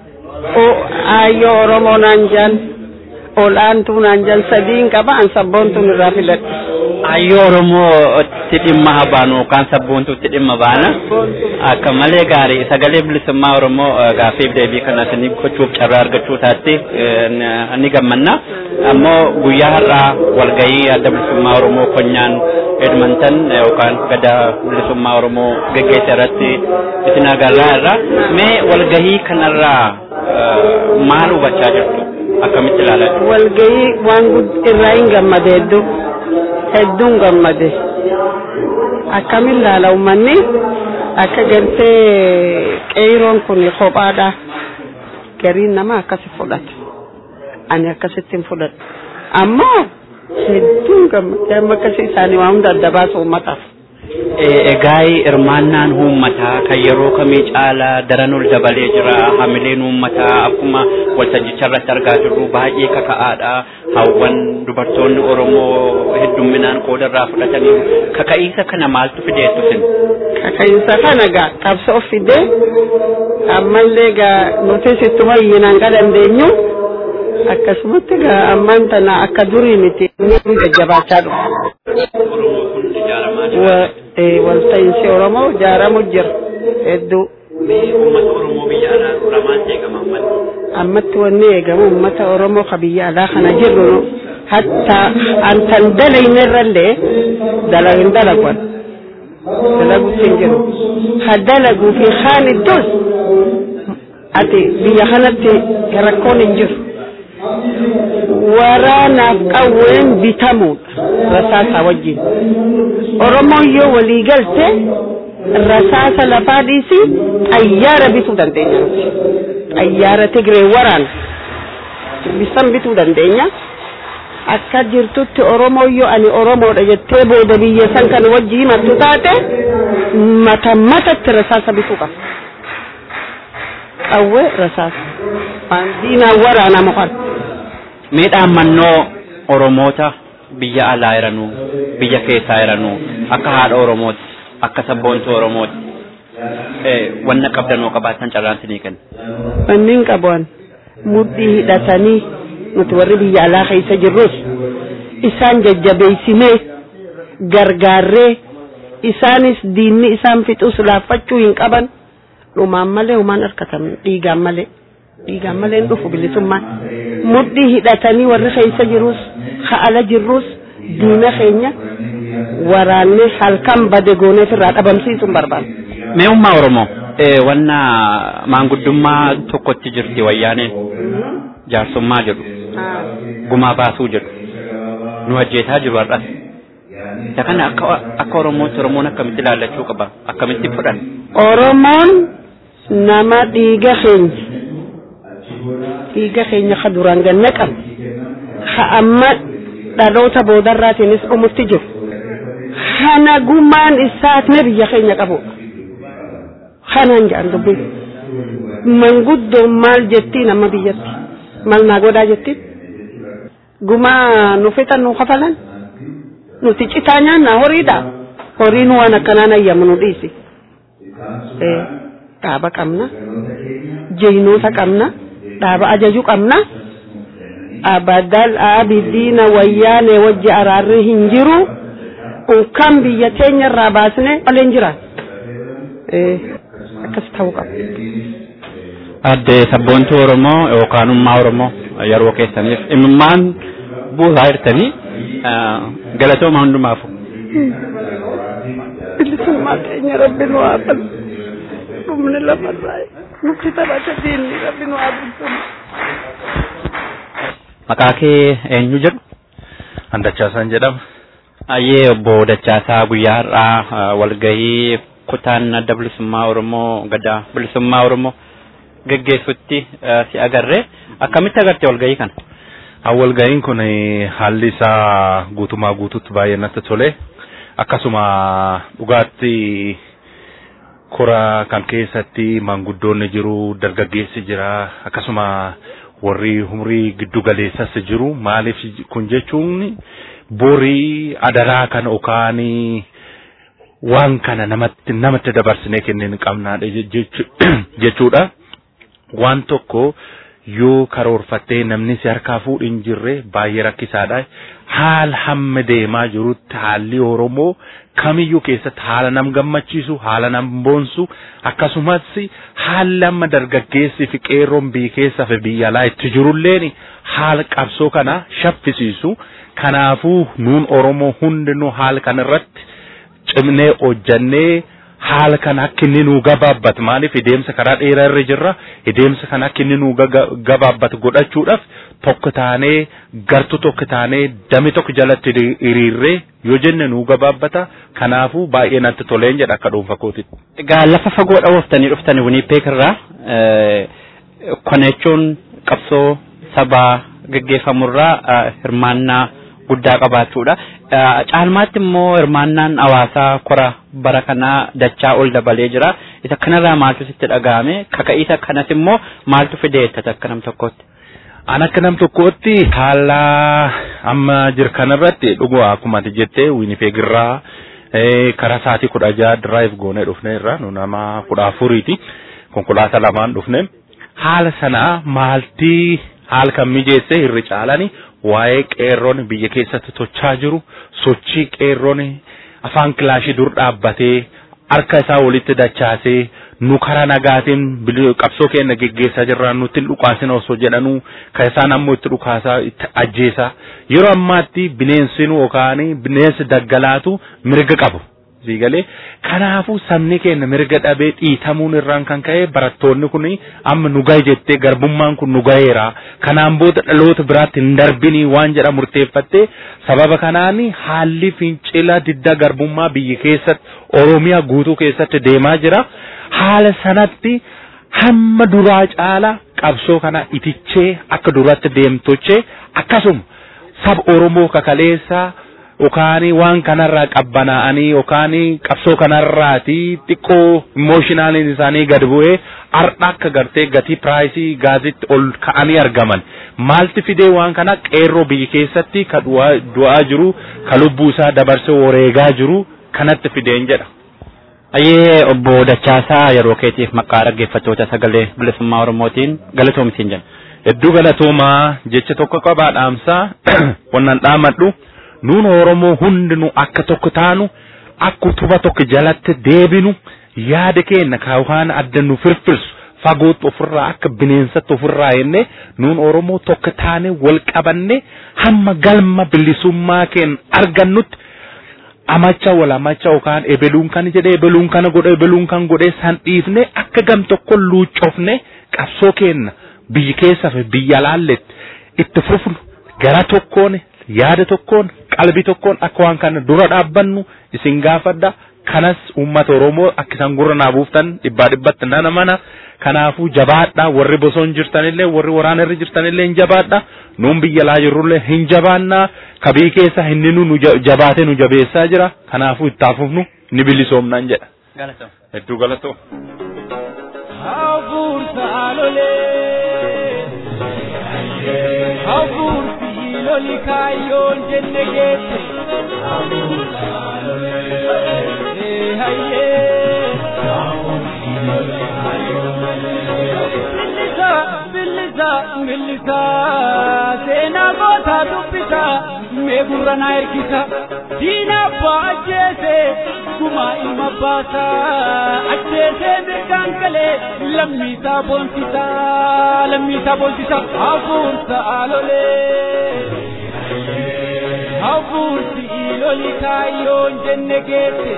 aayyoo Oromoo naan jaan ol'aantuu naan jaan sadiin qaba an sabboontuun irraa filadhe. aayyoo Oromootti dhimma baanu yookaan sabboontuutti dhimma baana. Akka malee gaarii sagalee bilisummaa Oromoo gaaffiif deebii kana isin gochuuf carraa argachuu taatti ni gammanna. Ammoo guyyaa har'aa walgahii adda bilisummaa Oromoo konyaan Edmonton yookaan gada bilisummaa Oromoo geggeesse irratti isin agarraa irra mee walgahii kanarraa maal hubachaa jirtu? Akkamitti ilaalaa jirtu? Walgahii waan irraa hin gammade hedduu hedduun gammade akkamiin ilaala uummanni akka gartee qeeroon kun kophaadha gariin nama akkasi fudhata ani akkasitti hin fudhadhu ammoo hedduun gammade amma akkasii isaanii waa hunda adda baasu uummataaf. Egaa hirmaannaan uummataa kan yeroo kamii caalaa daran ol dabalee jira. Hamileen uummataa akkuma waltajjicha irratti argaa jirru baay'ee kaka'aadha. Hawwan dubartoonni Oromoo heddumminaan qooda irraa fudhataniiru. Kaka'iinsa kana maaltu fideettu sin? Kaka'iinsa kana gaa qabsoo fidee ammallee gaa nuti sittuma iyyinaan ka dandeenyu akkasumatti gaa ammaan tana akka durii miti ni jajjabaachaa dhufa. walta'iinsi Oromoo ijaaramu jira hedduu. Uummata Oromoo biyya alaa irraa maal eegama uummanni? Ammatti wanni eegamu uummata Oromoo ka biyya alaa kana jirru hatta antan dalayne irrallee dalagin dalaguun dalaguutti hin jiru. Ha dalaguu fi haan iddoos ati biyya kanatti rakkoon hin jiru. waraanaaf qawween bitamuudha rasaasa wajjin oromoon yoo walii galte rasaasa lafaa dhiisi xayyaara bituu dandeenya nuti xayyaara tigree waraana bisan bituu dandeenya akka jirtutti oromoo yoo ani oromoodha jettee booda biyya san kan wajji himattu taate mata matatti rasaasa bituu qaba qawwee rasaasa waan diinaan waraanamu kan Miidhaan mannoo Oromoota biyya alaa jiranuu biyya keessaa jiranuu akka haadha Oromooti akka sabboontuu Oromooti wanna qabdanoo qabaatan carraan sinii kenna. Wanniin qaban mudhii hidhatanii nuti warri biyya alaa keessa jirrus isaan jajjabeessinee gargaarree isaanis diinni isaan fixus laaffachuu hin qaban dhumaan malee humaan harkatan dhiigaan malee. dhiigaan malee hin dhufu bilisummaan mudhii hidhatanii warri keessa jirus ala jirrus diina keenya waraannee halkan bade gooneef irraa dhabamsiisuun barbaada. Mee ummaa Oromoo wanna maanguddummaa tokkotti jirti wayyaaneen jaarsummaa jedhu gumaa baasuu jedhu nu ajjeesaa jiru har'as. Isa kana akka akka Oromootti Oromoon akkamitti ilaallachuu qaba akkamitti fudhan. Oromoon nama dhiiga keenya dhiiga keenya ka duraan ganna qabu ka amma dhaloota boodarraatiinis dhumutti jiru kana gumaan isaatne biyya keenya qabu kanaan jedhan dubbiin manguddoon maal jettiin amma biyyatti maal naa godhaa jettiin gumaa nu fixan nu kafalan nuti citaa nyaannaa horiidha horiin waan akkanaan ayyamu nu dhiisi dhaaba qabna jeynoota qabna dhaaba ajaju qabna abadal abiddiina wayyaane wajji araarri hin jiru unkan biyya teenya irraa baasne malee hin jiraan akkas ta'uu qaba. Adde sabboontuu Oromoo yookaan ummaa Oromoo yeroo keessaniif imimmaan buusaa jirtanii galatooma hundumaafu. Bilisummaa keenya rabbi nu haa qabu. Dhumni lafarraa nuti taphata diinni rabbi nu haa bulchu. Maqaa kee eenyu jedhu? Handachaasaan jedhama. Ayyee obbo Dachaasaa guyyaa har'aa walgahii kutaan adda bilisummaa Oromoo gadaa bilisummaa Oromoo geggeessutti si agarre akkamitti agarte walgahii kana? Walgahiin kun haalli isaa guutumaa guututti baay'ee natti tole. Akkasuma dhugaatti kora kan keessatti manguddoonni jiru, dargaggeessi jira, akkasuma warri umrii giddu galeessas jiru. Maaliif kun jechuun borii adaraa kan okaanii waan kana namatti namatti dabarsinee kennuu qabnaadha jechuudha. Waan tokko yoo karoorfattee namni si harkaa fuudhu hin jirre baay'ee rakkisaadha. Haala hamma deemaa jirutti haalli Oromoo kamiyyuu keessatti haala nam gammachiisu, haala nam boonsu, akkasumas haalli amma dargaggeessi fi qeerroon biyya keessaa fi biyya alaa itti jirulleen haala qabsoo kana shaffisiisu. Kanaafuu nuun Oromoo hundinuu haala kanarratti cimnee hojjannee haala kana akka inni nuu gabaabbatu maaliif deemsa karaa dheeraa irra jirra deemsa kana akka inni nuu gabaabbatu godhachuudhaaf tokko taanee gartuu tokko taanee dami tokko jalatti hiriirree yoo jenne nuu gabaabbata kanaafuu baay'ee natti toleen jedha akka dhuunfa kootitti. Egaa lafa fagoo dhawooftanii dhuftanii Winipeek irraa kana jechuun qabsoo sabaa gaggeeffamurraa hirmaannaa guddaa qabaachuudha. Caalmaatti immoo hirmaannaan hawaasaa kora bara kanaa dachaa ol dabalee jira. Isa kanarraa maaltu sitti dhaga'ame? Kaka'iisa kanas immoo maaltu fideettata akka nam tokkootti? An akka nam tokkootti haala amma jiru kanarratti dhuguma akkuma ati jettee Winnipeg irraa karaa sa'aatii kudha jaha diraayiv goonee dhufne irraa nu nama kudha afuriiti. Konkolaataa lamaan dhufne. Haala sanaa maaltii haala kan mijeesse irri caalani waa'ee qeerroon biyya keessatti tochaa jiru sochii qeerroon afaan kilaashii dur dhaabbatee harka isaa walitti dachaasee nu karaa nagaatiin qabsoo keenya geggeessaa jirra nutti hin dhukaasina osoo jedhanuu kan isaan ammoo itti dhukaasaa itti ajjeesaa yeroo ammaatti bineensinuu yookaan bineensi daggalaatu mirga qabu. Siigalee kanaafuu sabni keenya mirga dhabee dhiitamuun irraan kan ka'e barattoonni kun amma nu gahe jettee garbummaan kun nu gaheera kanaan booda dhaloota biraatti hin darbinii waan jedha murteeffattee sababa kanaan haalli fincila didda garbummaa biyya keessatti oromiyaa guutuu keessatti deemaa jira haala sanatti hamma duraa caala qabsoo kana itichee akka duratti deemtochee akkasuma saba oromoo kakaleessaa. yookaan waan kanarraa qabbanaa'anii yookaan qabsoo kanarraati xiqqoo imooshinaaliin isaanii gad bu'ee har'a akka gartee gatii piraayisii gaasitti ol ka'anii argaman maalti fidee waan kana qeerroo biyya keessatti ka du'aa jiru ka lubbuu isaa dabarsee wareegaa jiru kanatti fideen jedha. Ayyee obbo Dachaasaa yeroo keetiif maqaa dhaggeeffattoota sagalee bilisummaa Oromootiin galatoomisiin jenna. Hedduu galatoomaa jecha tokko qabaa dhaamsaa wannan dhaamadhu. nuun oromoo hundinuu akka tokko taanu akka utuba tokko jalatti deebinu yaada keenya kaawwan adda nu firfirsu fagootti ofirraa akka bineensatti ofirraa jenne nuun oromoo tokko taane wal qabanne hamma galma bilisummaa keenya argannutti amacha wal amacha yookaan ebeluun kan jedhe ebeluun kana godhe ebeluun kan godhe san dhiifne akka gam tokko luucofne qabsoo keenya biyya keessaa fi biyya alaalletti itti fufnu gara tokkoon yaada tokkoon qalbii tokkoon akka waan kana dura dhaabbannu isin gaafadha kanas uummata oromoo akka isaan gurra naa buuftan dhibbaa dhibbatti nana mana kanaafuu jabaadha warri bosona jirtanillee warri waraana irra jirtanillee hin jabaadha nuun biyya alaa jirrullee hin jabaanna kabii keessa inni nu jabaate nu jabeessaa jira kanaafuu itti haafufnu ni bilisoomnaan jedha. Hedduu galatoo. Hafuursa alolee. Hafuursi loli kaayyoon jenne geesse. Ee hayyee. Billisa billisa billisa seenaa gootaa dubbisa mee gurra naa ergisa diina abbaa ajjeese gumaa ilma baasa ajjeese mirgaan galee lammiisaa boonsisa lammiisaa boonsisa hafuursa alolee hafuursi loli kaayyoon jenne geesse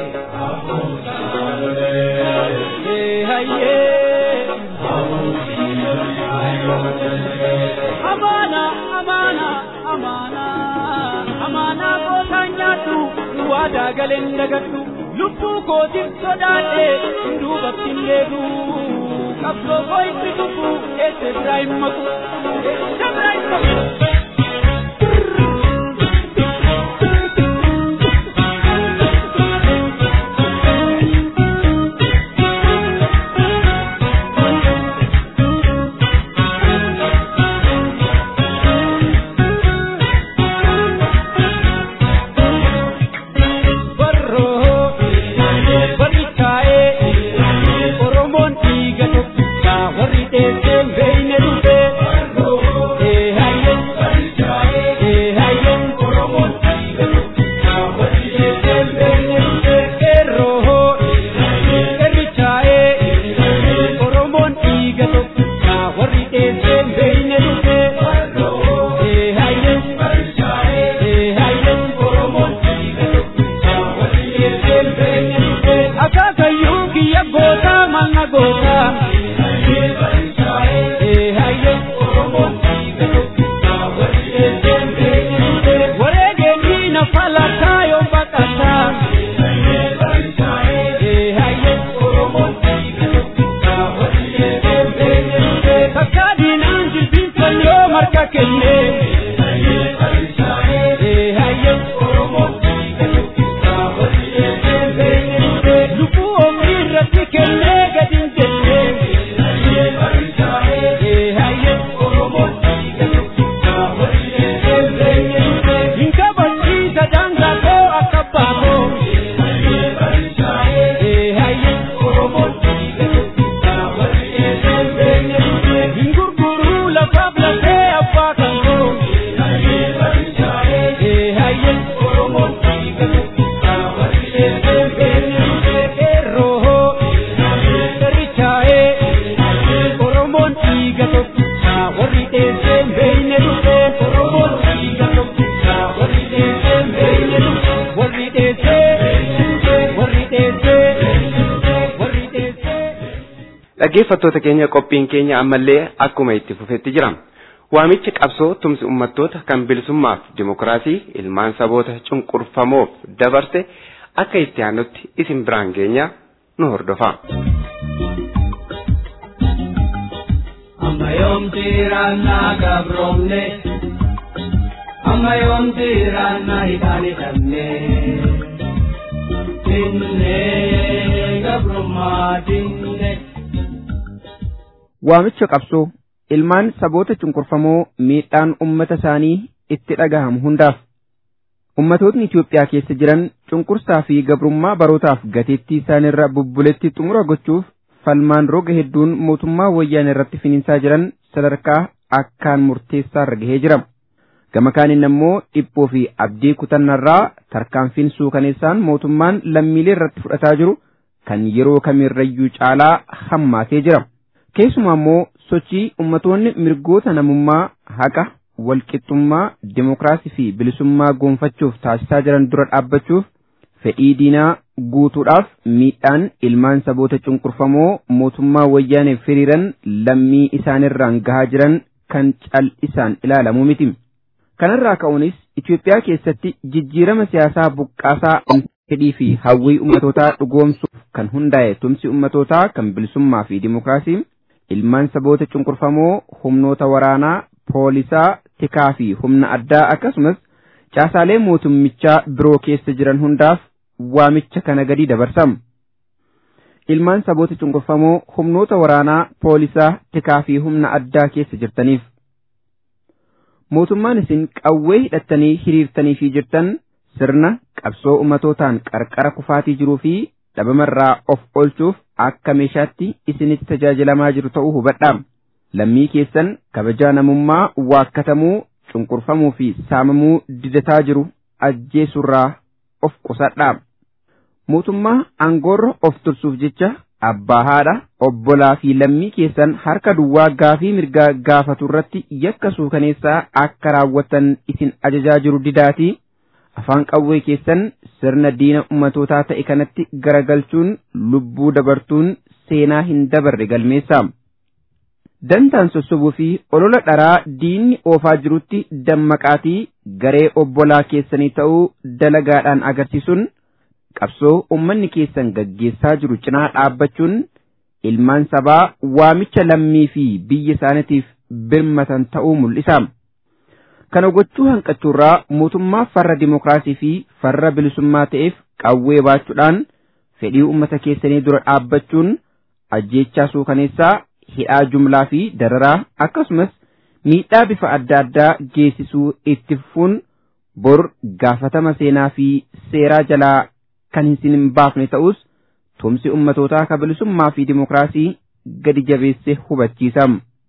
ee hayyee amaana amaana amaana amaana kootaan nyaadhu waadaa galeen dagadhu lubbuu kootiif sodaadhe duubatti hin deebi'u qabsoo koo itti tuffu eessa biraa hin maqu eessa biraa hin maqu. dhaggeeffattoota keenya qophiin keenya ammallee akkuma itti fufetti jira. Waamichi qabsoo tumsi uummattoota kan bilisummaaf dimokiraasii ilmaan saboota cunqurfamoof dabarse akka itti aanutti isin biraan geenya nu hordofa. Amma yoomti raannaa gabroomne amma yoomti raannaa hidhaan hidhamne dinnee gabrummaa dinne. Waamicha qabsoo ilmaan saboota cunqurfamoo miidhaan ummata isaanii itti dhagahamu hundaaf ummatootni Itoophiyaa keessa jiran cunqursaa fi gabrummaa barootaaf gateettii isaanirra bubbuletti xumura gochuuf falmaan roga hedduun mootummaa wayyaan irratti finiinsaa jiran sadarkaa akkaan murteessaarra gahee jira. Gama kaaniin ammoo dhiphoo fi abdii kutannarraa tarkaanfiin suukaneessaan mootummaan lammiilee irratti fudhataa jiru kan yeroo kamirrayyuu caalaa hammaatee jira. Keessumaa immoo sochii ummatoonni mirgoota namummaa haqa walqixxummaa dimokiraasii fi bilisummaa goonfachuuf taasisaa jiran dura dhaabbachuuf fedhii diinaa guutuudhaaf miidhaan ilmaan saboota cunqurfamoo mootummaa wayyaaneef hiriiran lammii isaanirraan gahaa jiran kan cal'isaan ilaalamu miti. Kanarraa ka'uunis Itoophiyaa keessatti jijjiirama siyaasaa buqqaasaa fedhii fi hawwii ummatootaa dhugoomsuuf kan hundaa'e tumsi ummatootaa kan bilisummaa fi dimokiraasii ilmaan saboota cunqurfamoo humnoota waraanaa poolisaa tikaa fi humna addaa akkasumas caasaalee mootummichaa biroo keessa jiran hundaaf waamicha kana gadi dabarsamu. Ilmaan saboota cunqurfamoo humnoota waraanaa poolisaa tikaa fi humna addaa keessa jirtaniif. Mootummaan isin qawwee hidhattanii hiriirtanii fi jirtan sirna qabsoo ummatootaan qarqara kufaatii jiruu fi dhabamarraa of oolchuuf akka meeshaatti isinitti tajaajilamaa jiru ta'uu hubadhaa. Lammii keessan kabajaa namummaa waakkatamuu, cunqurfamuu fi saamamuu didataa jiru ajjeesurraa of qusadhaa. Mootummaa aangoorra of tursuuf jecha abbaa haadha obbolaa fi lammii keessan harka duwwaa gaafii mirgaa gaafatu irratti yakka suukaneessaa akka raawwatan isin ajajaa jiru didaatii afaan qawwee keessan sirna diina ummatootaa ta'e kanatti garagalchuun lubbuu dabartuun seenaa hin dabarre galmeessaa. dantaan sossobuu fi olola dharaa diinni oofaa jirutti dammaqaatii garee obbolaa keessanii ta'uu dalagaadhaan agarsiisuun qabsoo ummanni keessan gaggeessaa jiru cinaa dhaabbachuun ilmaan sabaa waamicha lammii fi biyya isaaniitiif birmatan ta'uu mul'isa. Kana gochuu hanqachuurraa mootummaa farra dimokiraasii fi farra bilisummaa ta'eef qawwee baachuudhaan fedhii uummata keessanii dura dhaabbachuun ajjeechaa suukaneessaa hidhaa jumlaa fi dararaa akkasumas miidhaa bifa adda addaa geessisuu itti fufuun bor gaafatama seenaa fi seeraa jalaa kan hin baafne ta'us tumsi ummatootaa ka bilisummaa fi dimokiraasii gadi jabeesse hubachiisa.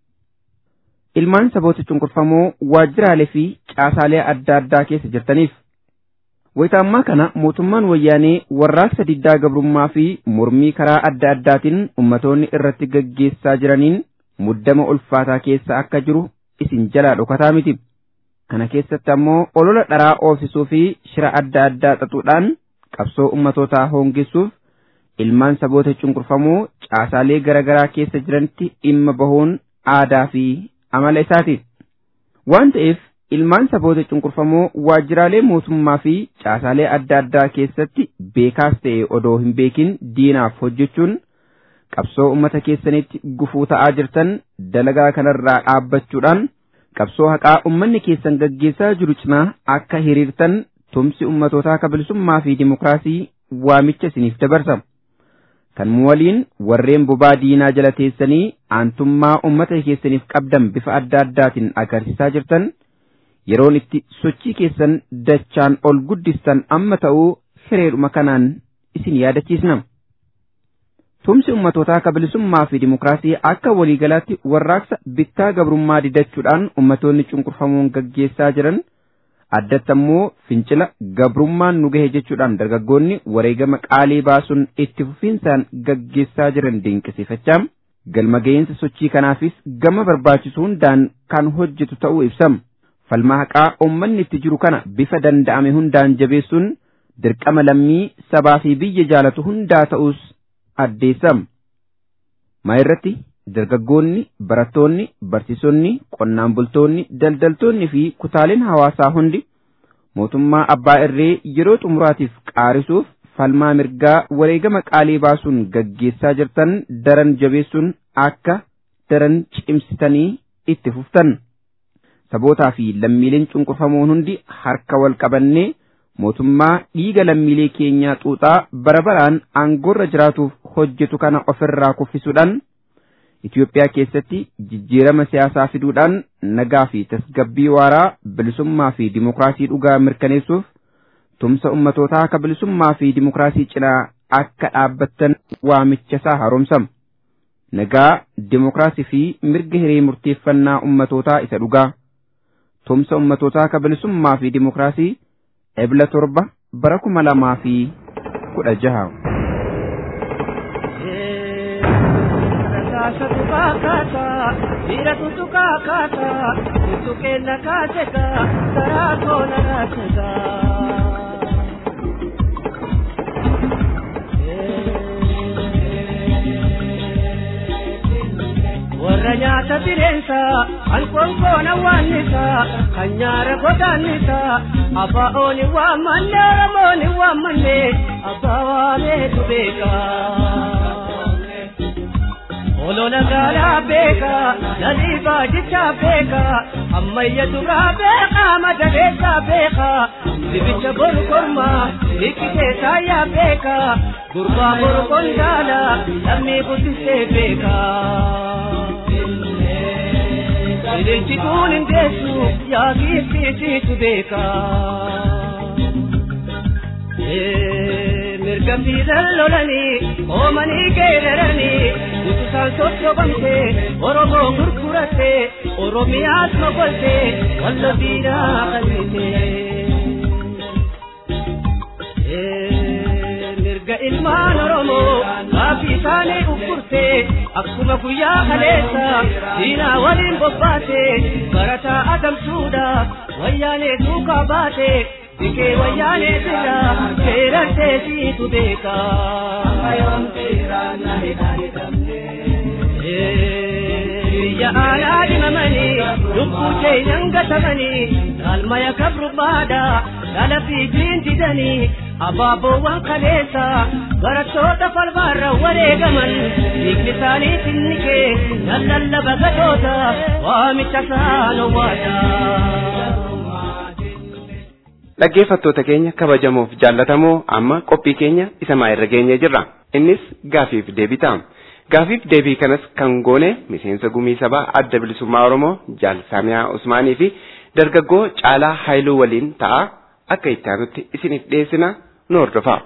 Ilmaan saboota cunqurfamoo waajjiraalee fi caasaalee adda addaa keessa jirtaniif Wayita ammaa kana mootummaan wayyaanee warraaqsa diddaa gabrummaa fi mormii karaa adda addaatiin ummatoonni irratti gaggeessaa jiraniin muddama ulfaataa keessa akka jiru isin jalaa dhokataa miti. Kana keessatti ammoo olola dharaa oofisuu fi shira adda addaa xaxuudhaan qabsoo ummatootaa hoongessuuf ilmaan saboota cunqurfamoo caasaalee garaagaraa keessa jiranitti dhimma bahuun aadaa fi amala isaati. Waan ta'eef ilmaan saboota cunqurfamoo waajjiraalee mootummaa fi caasaalee adda addaa keessatti beekaas ta'e odoo hin beekin diinaaf hojjechuun qabsoo ummata keessanitti gufuu ta'aa jirtan dalagaa kanarraa dhaabbachuudhaan qabsoo haqaa ummanni keessan gaggeessaa jiru cinaa akka hiriirtan tumsi ummatootaa kabilisummaa fi dimokiraasii waamicha isiniif dabarsa. Kan waliin warreen bobaa diinaa jala teessanii aantummaa ummata keessaniif qabdan bifa adda addaatiin agarsiisaa jirtan. yeroon itti sochii keessan dachaan ol guddistan amma ta'uu hireedhuma kanaan isin yaadachiisna. Tumsi ummatootaa kabilisummaa fi dimokiraasii akka waliigalaatti warraaqsa bittaa gabrummaa didachuudhaan ummatoonni cunqurfamoon gaggeessaa jiran addatti ammoo fincila gabrummaan nu gahe jechuudhaan dargaggoonni wareegama qaalii baasuun itti fufiinsaan gaggeessaa jiran dinqisiifachaa galma ga'iinsa sochii kanaafis gama barbaachisu hundaan kan hojjetu ta'uu ibsama. falmaa haqaa ummanni itti jiru kana bifa danda'ame hundaan jabeessuun dirqama lammii sabaa fi biyya jaalatu hundaa ta'us addeessam. Maa irratti dargaggoonni, barattoonni, barsiisonni, qonnaan bultoonni, daldaltoonni fi kutaaleen hawaasaa hundi mootummaa abbaa irree yeroo xumuraatiif qaarisuuf falmaa mirgaa wareegama qaalii baasuun gaggeessaa jirtan daran jabeessuun akka daran cimsitanii itti fuftan. sabootaa fi lammiileen cunqurfamoon hundi harka wal qabannee mootummaa dhiiga lammiilee keenyaa xuuxaa bara baraan aangoorra jiraatuuf hojjetu kana ofirraa kuffisuudhaan Itoophiyaa keessatti jijjiirama siyaasaa fiduudhaan nagaa fi tasgabbii waaraa bilisummaa fi dimokiraasii dhugaa mirkaneessuuf tumsa ummatootaa akka bilisummaa fi dimokiraasii cinaa akka dhaabbattan waamicha isaa haaromsama. Nagaa, dimokiraasii fi mirga hiree murteeffannaa ummatootaa isa dhugaa. tumsa ummatootaa akka bilisummaa fi dimokiraasii ebla torba bara kuma lamaa fi kudha jaha. Kaasatu kaakata, dhiira tutu kaakata, tutu kenna kaaseka, karaa tola raaseka. warra nyaata bireensa alkoonkoona waannisa kan nyaara godaannisa abbaa ooni waammanne oromooni waammanne abbaa waameetu beeka olola gaalaa beeka lalii baajichaa beeka ammayya duraa beeka madaleessaa beeka dibicha boru korma hikkitee saayyaa beeka gurbaa boru kondaala lammii guddisee beeka. Ililchi kun hin deessu yaa giiftiisiitu beeka. Mirga fiidan lolanii oomanii geeraranii utusaan sosobamte Oromoo gurguratte Oromiyaas mogolte wallo diinaa qalbite. Mirga ilmaan Oromoo gaaffii isaanii uffurte akkuma guyyaa kaleessa diinaa waliin bobbaate barataa adamsuudhaaf wayyaanee duukaa baate dikee wayyaanee bira seerantee siitu beeka. biyya aanaa dhimamanii lubbuu keenyan gatamanii galmaya kabrubaadha dhala fiitiin didanii abaaboowwan kaleessa barattoota falmaarra wareegaman dhiigni isaanii tinni kee nan lallaba gatoota waamicha saanowaadha. Dhaggeeffattoota keenya kabajamoof jaallatamoo amma qophii keenya isa maayirra geenye jirra. Innis gaafiif deebii ta'a. Gaafiif deebii kanas kan goone miseensa gumii sabaa adda bilisummaa Oromoo Jaal Saamiyaa Usmaanii fi dargaggoo Caalaa Haayiluu waliin ta'a. Akka itti aanutti isiniif dhiyeessina nu hordofaa.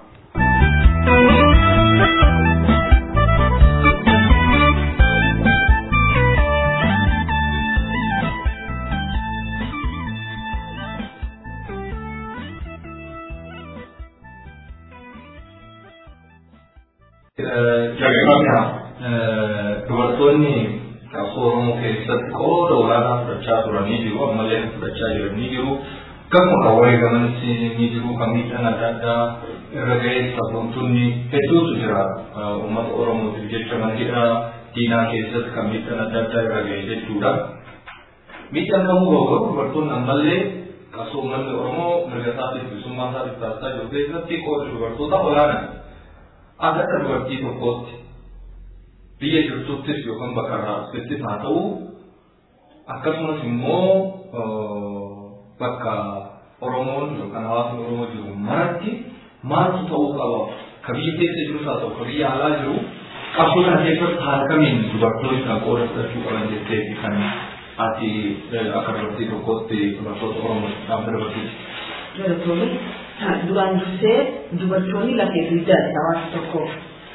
Jalqabna dubartoonni qabsoo Oromoo keessatti qooda olaanaa fudhachaa turanii jiru ammallee fudhachaa jiranii jiru. Akkasuma kan wareegamanis ni jiru kan miidhaan adda addaa irra ga'ee sabboontuonni hedduutu jira uummata Oromootiif jecha mantidha diinaa keessatti kan miidhaan adda addaa irra ga'e jechuudha. Miidhaan kamuu ga'u dubartoonni ammallee qabsoo uummanni Oromoo mirga isaatiif bilisummaa isaatiif taasisaa jiru keessatti qooda dubartoota olaanaa. akka dubartii tokkootti biyya jirtuttis yookaan bakka raabsittis haa ta'u akkasumas immoo bakka Oromoon yookaan hawaasni Oromoo jiru maratti maaltu ta'uu qaba ka biyya keessa jirus haa ta'u ka biyya alaa jiru qabsoo kana keessatti haala kamiin dubartoonni kan qooda fudhachuu qaban jettee fi kan ati akka dubartii tokkootti dubartoota Oromoo dhaabba dubartiiti. Dubartoonni duraan dursee dubartoonni lafee dugdaati hawaasa tokkoof.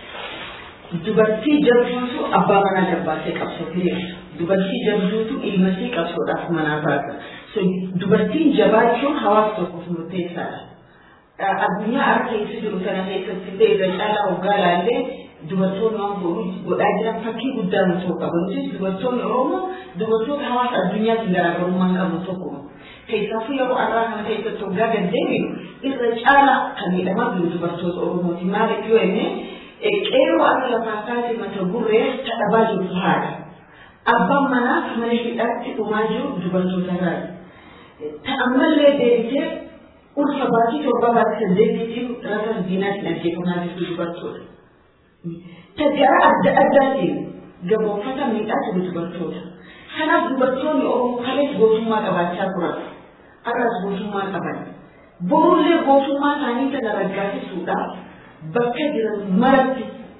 Dubartii jabduutu abbaa manaa jabbaatee qabsoo hiriirsa. Dubartii jabduutu ilma ishee qabsoodhaaf manaa baasa. Dubartiin jabaachuun hawaasa tokkoof murteessaadha. Addunyaa harka keessa jiru kana keessatti illee irra caalaa hoggaa laallee dubartoonni waan godhaa jiran fakkii guddaa nu ta'uu qabu. Nutis dubartoonni Oromoo dubartoota hawaasa addunyaatti garaagarummaa qabu tokkuma. Keessaafu yeroo har'aa kana keessatti hoggaa gad deebinu irra caalaa kan miidhamaa jiru dubartoota Oromooti. Maaliif yoo inni qeeroo akka lafaa kaase mata gurree kadhabaa jirtu haadha. Abbaan manaa mana hidhaatti dhumaa jiru dubartoota irraati. Ta'ammallee deebitee ulfa baatii torba baatii saddeetiitiin rasa diinaatiin ajjeefamaa jirtu dubartoota. Tajaajila adda addaatiin gamoofata miidhaa jiru dubartoota. Kanaaf dubartoonni Oromoo kalees gootummaa qabaachaa turan. Har'as gootummaa qaban. Borullee gootummaa isaanii sana raggaasisuudhaaf bakka jiran maratti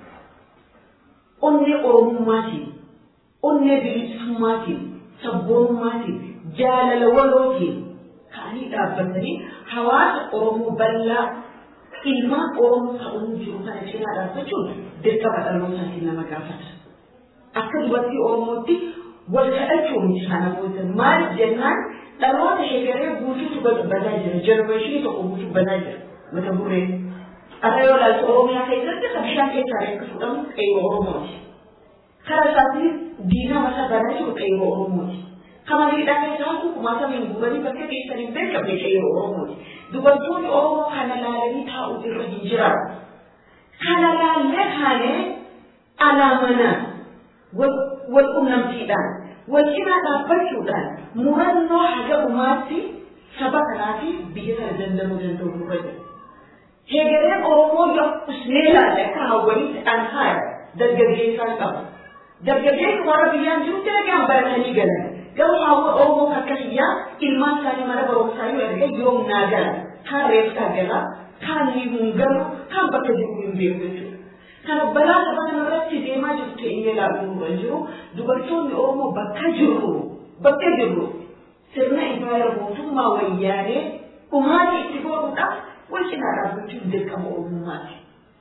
onnee Oromummaatiin, onnee bilisummaatiin, sabboonummaatiin, jaalala walootiin ka'anii dhaabbatanii hawaasa Oromoo bal'aa ilmaan Oromoo ta'uu jiru kana cinaa dhaabbachuun dirqama dhalootaatiin nama gaafata. Akka dubartii Oromootti wal kadhachuu miti kana booda maaliif jennaan dhaloota hegeree guutuutu badaa jira jenereeshinii tokko guutuu badaa jira mata gurree akka yoo ilaaltu oromiyaa keessatti kan bishaan keessaa akka fudhamu qeyyoo oromooti karaa isaatiin diinaa mataa badaa jiru qeyyoo oromooti kama miidhaa keessaa kukumaata min gubanii bakka keessan hin beekamne qeyyoo oromooti dubartoonni oromoo kana laalanii taa'u irra hin jiraatu kana laallee kaanee alaamanaa wal qunnamtiidhaan wal cinaa dhaabbachuudhaan murannoo haga dhumaatti saba kanaatiif biyya kana dandamuu danda'u nurra jira. Heegaleen Oromoo yoo usnee ilaalle akka hawwaniitti an haadha dargaggeessaa qaba. Dargaggeessi warra biyyaan jirutti nagaan baratanii galan. Garuu hawwa Oromoo akka hiyyaa ilmaan isaanii mana barumsaa yoo erga yoom naa gala. Kaan reefsaa gala, kaan himuun galu, kaan bakka jiru hin beeku jechuudha. kana balaa saba kanarratti deemaa jirtu inni ilaaluu nurra jiru dubartoonni Oromoo bakka jirru bakka jirru sirna ifaara mootummaa wayyaanee dhumaati itti godhuudhaaf wal cinaa dhaabbachuun dirqama Oromummaati.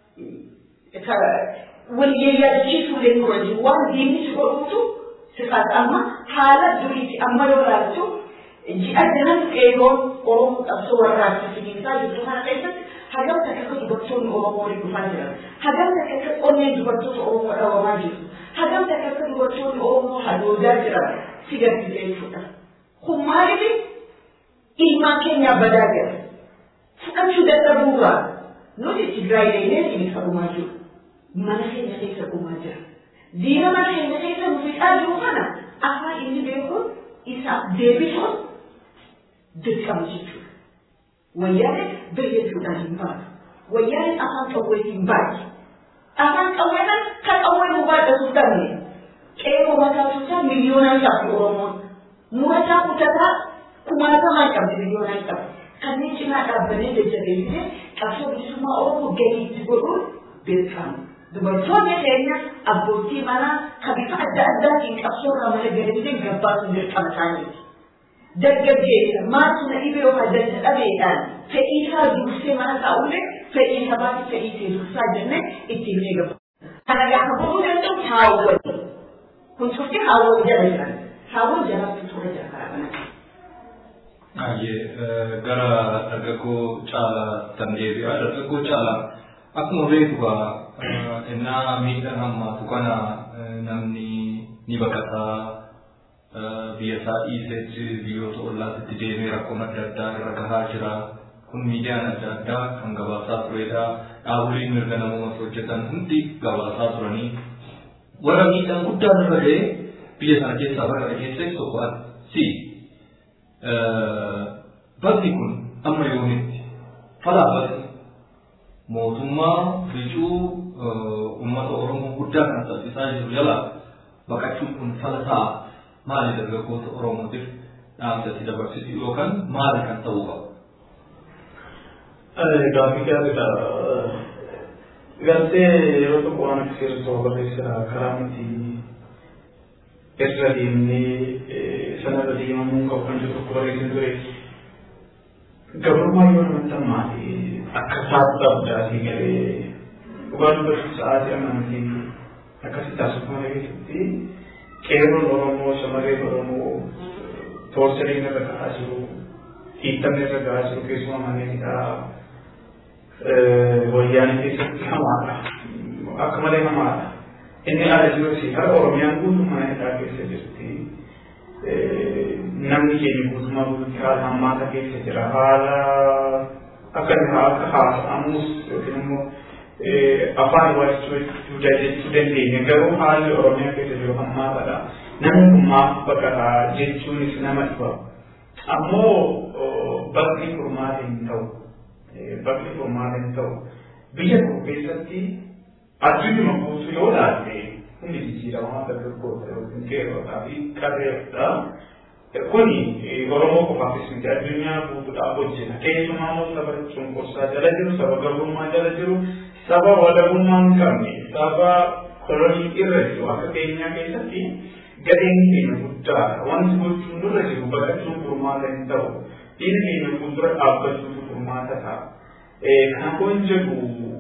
Wal yaadachiisuu illee nurra jiru waan diinni si godhuutu si amma haala duriiti amma yoo ilaaltu ji'a jahan qeeroon Oromoo qabsoo warraatti finiinsaa jirtu kana keessatti hagam takka dubartoonni Oromoo waliin dhufaa jiran hagam takka onneen dubartoota Oromoo dhawamaa jiru hagam takka dubartoonni Oromoo hadoodaa jiran si gaddisiisa jechuudha. Kun maaliif ilmaan keenyaa badaa jira fudhachuu dadhabuurraa nuti Tigraay deemnee sibiisa dhumaa jiru mana keenya keessa dhumaa jira diina mana keenya keessa nu fixaa jiru kana afaan inni beekuun isaaf deebisuun dirqama jechuudha. Wayyaaneen bayyachuudhaan hin baatu. Wayyaaneen afaan qawwee hin baatu. Afaan qawweedhaan kan qawwee nu baadhatuuf dhabne. Qeerroo mataa tuutaa miliyoonaan qabdi Oromoon. Murataa kutataa kumaatamaan qabdi miliyoonaan qabdi. Kanneen cinaa dhaabbanee jajjabeessee qabsoo bilisummaa Oromoo gadiitti godhuun dirqama. Dubartoonni keenya abbootii manaa kan bifa adda addaatiin qabsoo irraa mana galanii gabbaasuun dirqama isaaniiti. Dargaggeessa maaltu na dhibee yookaan danda dhabeedhaan fedhii isaa dursee mana taa'ullee fedhii sabaati fedhii ishee dursaa jennee ittiin eegamu. Kana gaafa bahuu danda'u haawwati. Kun cufti haawwati jala jiran. Haawwan jalaatti tura jira karaa kanatti. Baay'ee gara dargaggoo caalaa tan deebi'a. Dargaggoo caalaa akkuma beeku gaa innaa miidhaan hammaatu kana namni ni baqataa biyya isaa dhiisetti biyyoota ollaatti deemee rakkoon adda addaa irra gahaa jira. Kun miidiyaan adda addaa kan gabaasaa turedha. Dhaaboleen mirga namoomas hojjetan hundi gabaasaa turanii warra miidhaan guddaan irra ga'e biyya sana keessaa baqate keessatti tokko si bakki kun amma yoomitti falaafate mootummaa ficuu uummata Oromoo guddaa kan taasisaa jiru jala baqachuun kun fala ta'a maali dargaggoota Oromootiif dhaamsatti dabarsitu yookaan maali kan ta'uu qabu? Gaaffii gaariidha. Gartee yeroo tokko waan akka seerota barreessira karaa nuti irra deemnee sanarra deemamuu qabu kan jiru tokko barreessin ture. Gabrummaa yoo namatti ammaati akka saatu dhabdaasii galee dhugaa dubbachuu sa'aatii amantii akkasii taasifama mana keessatti qeerroon Oromoo shamarreen Oromoo toorsariin irra gahaa jiru hiittamni irra gahaa jiru keessumaa manneen hidhaa wayyaanee keessatti hamaadha. Akka malee hamaadha. Inni ala jirus har Oromiyaan guutuu mana hidhaa keessa jirti. Namni keenya guutummaa guutuutti haala hammaata keessa jira. Haala akka akka haasa'amus yookiin immoo afaan waajjiruu jechuu dandeenya. Garuu haalli Oromiyaa keessa jiru hammaatadha. Namni kun maaf baqataa jechuunis nama dhiba. Ammoo bakki furmaata hin ta'u. bakki furmaata hin ta'u. Biyya tokko keessatti addunyaa guutuu yoo ilaalle hundi jijjiiramaa dargaggoota yookiin qeerrotaa fi qarreedha. Kuni Oromoo qofaafis miti addunyaa guutuudhaaf hojjeta. Keessumaa immoo saba cunqursaa jala jiru, saba garbummaa jala jiru, saba walabummaa hin qabne, saba kolonii irra jiru akka keenyaa keessatti gadeen keenya guddaadha. Wanti gochuun nurra jiru baqachuun furmaata hin ta'u. Dhiirri keenya fuuldura dhaabbachuutu furmaata ta'a. Kan kun jedhu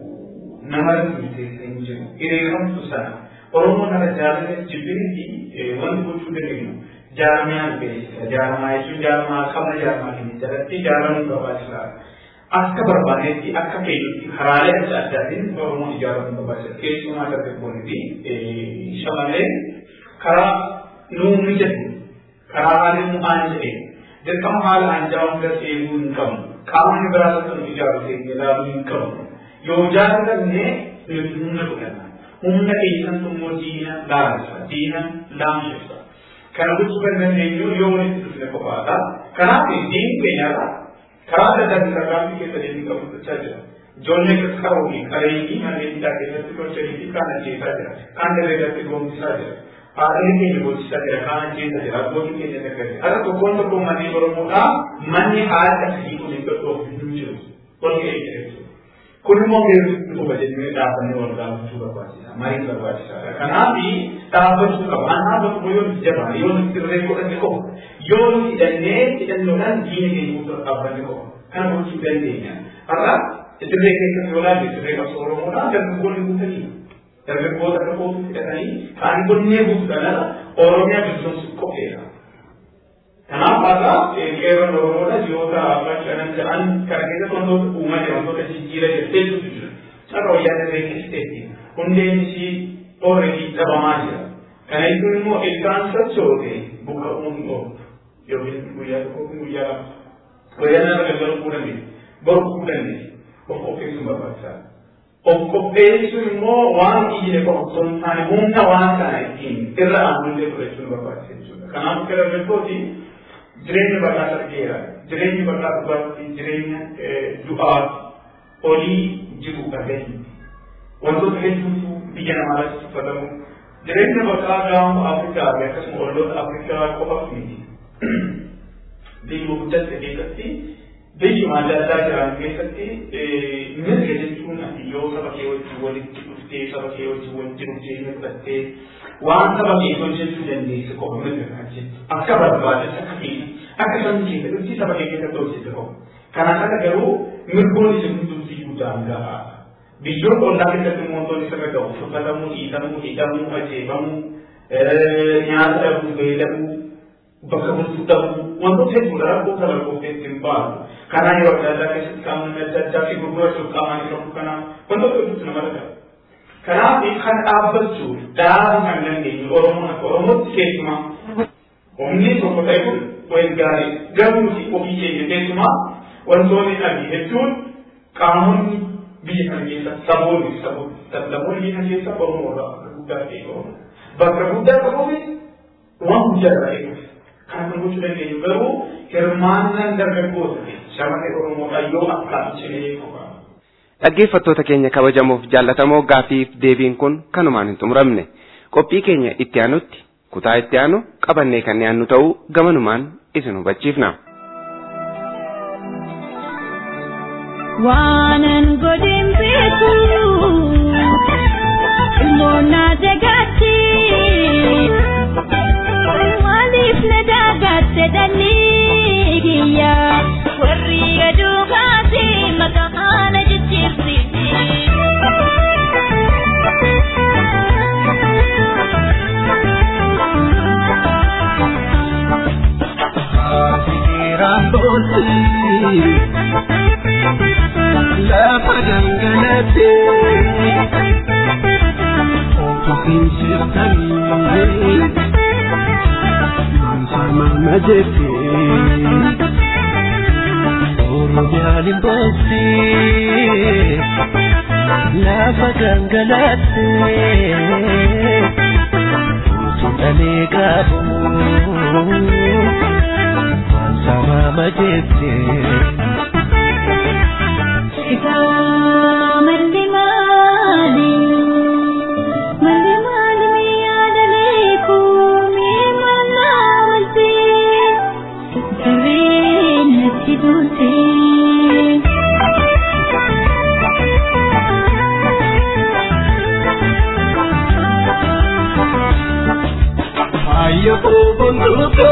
nama murteessee hin jiru. Hiriiramtu sana Oromoo kana jaalala jibbinitti wanti gochuu dandeenyu jaarmiyaan beeksisa. Jaarmaa jechuun jaarmaa qabna jaarmaa keenya jalatti jaaramuu barbaachisaadha. Akka barbaadetti akka keenyatti karaalee adda addaatiin Oromoon ijaaramuu barbaachisa. Keessumaa dargaggoonni fi shamarreen karaa nuu mijatu karaa haalli nu aan jedhee dirqama haala anjaa hunda seenuu hin qabnu. Qaamni biraa tokko nu ijaaru keenya ilaaluu hin qabnu. Yoo jaallatanne nuti humna godhanna. Humna keessatti immoo diina laalisa. Diina laamshisa. Kana gochuu kan dandeenyu yoo walitti dhufne qofaadha. Kanaaf diinni keenyarra karaa adda addaa tarkaanfii keessa deemnee qabachaa jira. Ijoollee qaqqaroo fi qareeyyii manneen hidhaa keessatti tolchanii fi kaan ajjeesaa jira. Kaan daree irratti goomsisaa jira. Haadholii keenya gochisaa jira, kaan ajjeesaa jira, abbootiin keenya daggate. Har'a tokkoon tokkoon manneen Oromoodhaa manni haala akkasii kun hin gadhoofu hin jiru. Ol ka'ee jira jechuudha. Kun immoo beekumsi dhufa jennee dhaabannee wal gaafachuu barbaachisa. Marii barbaachisaadha. Kanaaf dhaabbachuu qaba. An dhaabbatu yoo nuti jabaa yoo nuti dirree godhanne qofa. Yoo nuti hidhannee hidhannoodhaan diina keenya guutuu dhaabbanne qofa. Kana gochuu dandeenya. Har'a dirree keessatti yoo laalle dirree qabsoo Oromoodhaa dargaggoonni guutanii dargaggoota akka kootu fidhatanii kaan gonnee guutuudhaan Oromiyaa bilisoomsuuf qopheera. Kanaaf har'a qeerroon Oromoodha ji'oota afran shanan jedhan kana keessatti wantoota uumaa jiran wantoota jijjiira jetteetu jira. Carra wayyaa dirree keessatti hundeen ishii ooredii dhabamaa jira. Kana jechuun immoo ilkaan sochoote buka uumuun oolu yookiin guyyaa tokko guyyaa lama. Guyyaa nama galgaluu kuu dandeessi. Boru kuu dandeessi. Of qopheessuun barbaachisaadha. of qopheessuun immoo waan ijjine qofa osoo hin taane humna waan kana ittiin irra aanullee fudhachuun barbaachisa jechuudha. Kanaaf akka dargaggooti jireenya bal'aa argeera. Jireenyi bal'aa dhugaatti jireenya du'aa olii jiru dhagahi. Wantoota hedduutu biyya namaa irratti tuffatamu. Jireenya bal'aa gaanfa Afrikaa fi akkasuma olloota Afrikaa qofaaf miti. Biyya guddatte keessatti biyyuma adda addaa jiran keessatti mirga jechuun ati yoo saba kee wajjin walitti dhuftee saba kee wajjin walitti dhuftee fudhattee waan saba kee hojjechuu dandeesse qofa mirga kan jettu akka barbaadetti akka keessa akka sabni keessa dhufti saba kee keessatti hojjette qofa. Kanaan ala garuu mirgoon isin hundumti guddaan gahaa. Biyyoon ollaa keessatti wantoonni sirra ga'u uffatamuu, dhiitamuu, hidhamuu, ajjeefamuu, nyaata dhabuu, beeladhuu, bakka bultuu dhabuu wantoota hedduudha rakkoo kana lakkoofteetti hin baatu. Kanaa yeroo adda addaa keessatti qaamni adda addaa fi gurgurachuuf qaamaan yeroo kanaa wantoota hedduutu nama dhaga'a. Kanaaf kan dhaabbachuuf dhaabuu kan dandeenyu Oromoon akka Oromootti keessumaa humni tokko ta'e kun wayin gaarii garuu ofii keenya keessumaa wantoonni adii hedduun qaamonni biyya kana keessa saboonni saboonni biyya kana keessa Oromoo irraa bakka guddaa ta'e Oromoo. Bakka guddaa qabuuf waan guddaa irraa eeguuf. Kana kan gochuu dandeenyu garuu hirmaannaan dargaggoota shamarree Oromoodhaa yoo akkaan cimee qofa. Dhaggeeffattoota keenya kabajamoof jaallatamoo gaafiif deebiin kun kanumaan hin xumuramne qophii keenya itti aanutti kutaa itti aanu qabannee kan dhiyaannu ta'uu gamanumaan isin hubachiifna. waanan godhin beeku ilmoonnaa dagaatti maaliif na dagatte dhalli kiyya warri gaduu kaase maqaa na jijjiirsiisi. lafa gangalate ofuufin jirtanii mansama majete oromiyaan hin boofti lafa gangalate utuu dhalee qabu mansama majete. malli maali malli maali miyaadalee kuumii mannaa walti sareen natti buute. Ayyo kubunduto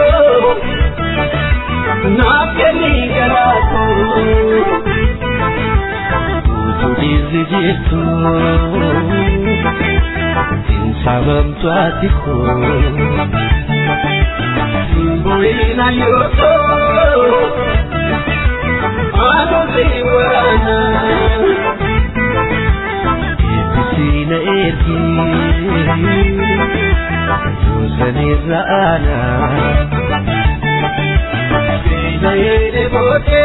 naaf kennii garaako. Utulizi jirtu Insabamtu atiko Simboina yoto Ano ziwana Itisina ergi Yusani raana Sina yede bote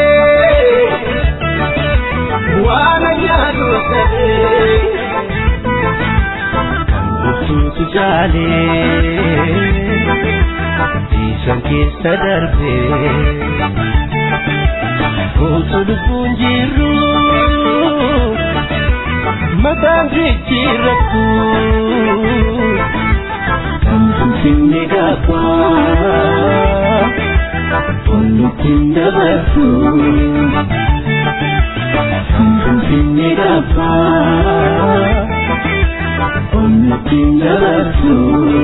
waan nyaatu ta'ee kan gurtuutu jaalee dhiisan keessa darbee utuu lubbuun jirru mataan jijjiirrattu kan finfinne gabbaa onnuttiin dabartu. Finfinne gabbaa onnuttiin dabartu.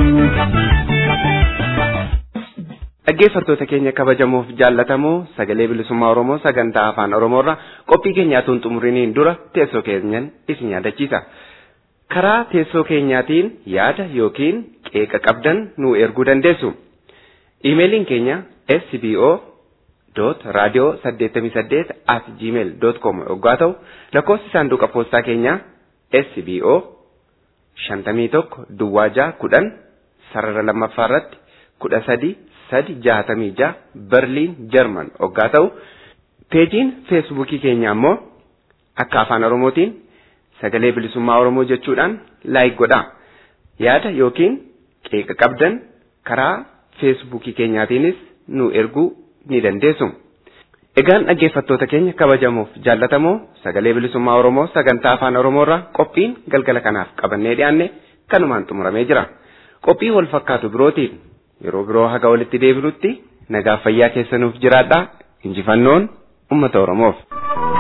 Dhaggeeffattoota keenya kabajamoof jaallatamoo sagalee bilisummaa Oromoo sagantaa afaan Oromoorra qophii keenyaatuun xumuriniin dura teessoo keenyan isin yaadachiisa. Karaa teessoo keenyaatiin yaada yookiin qeeqa qabdan nu erguu dandeessu. Iimeeliin keenya sbo dot radio saddeettamii saddeet at gmail dot com yoggaa ta'u lakkoofsi saanduqa poostaa keenyaa sbo shantamii tokko duwwaa jaha kudhan sarara lammaffaa irratti kudha sadi sadi jaatamii jaha berliin jarman yoggaa ta'u peejiin feesbuukii keenya ammoo akka afaan oromootiin sagalee bilisummaa Oromoo jechuudhaan laayik godhaa. Yaada yookiin qeeqa qabdan karaa feesbuukii keenyaatiinis nu erguu ni dandeessu. Egaan dhaggeeffattoota keenya kabajamoof jaallatamoo sagalee bilisummaa Oromoo sagantaa afaan Oromoorraa qophiin galgala kanaaf qabannee dhiyaanne kanumaan xumuramee jira. Qophii wal fakkaatu birootiin yeroo biroo haga walitti deebinutti nagaa fayyaa keessanuuf jiraadhaa injifannoon uummata Oromoof.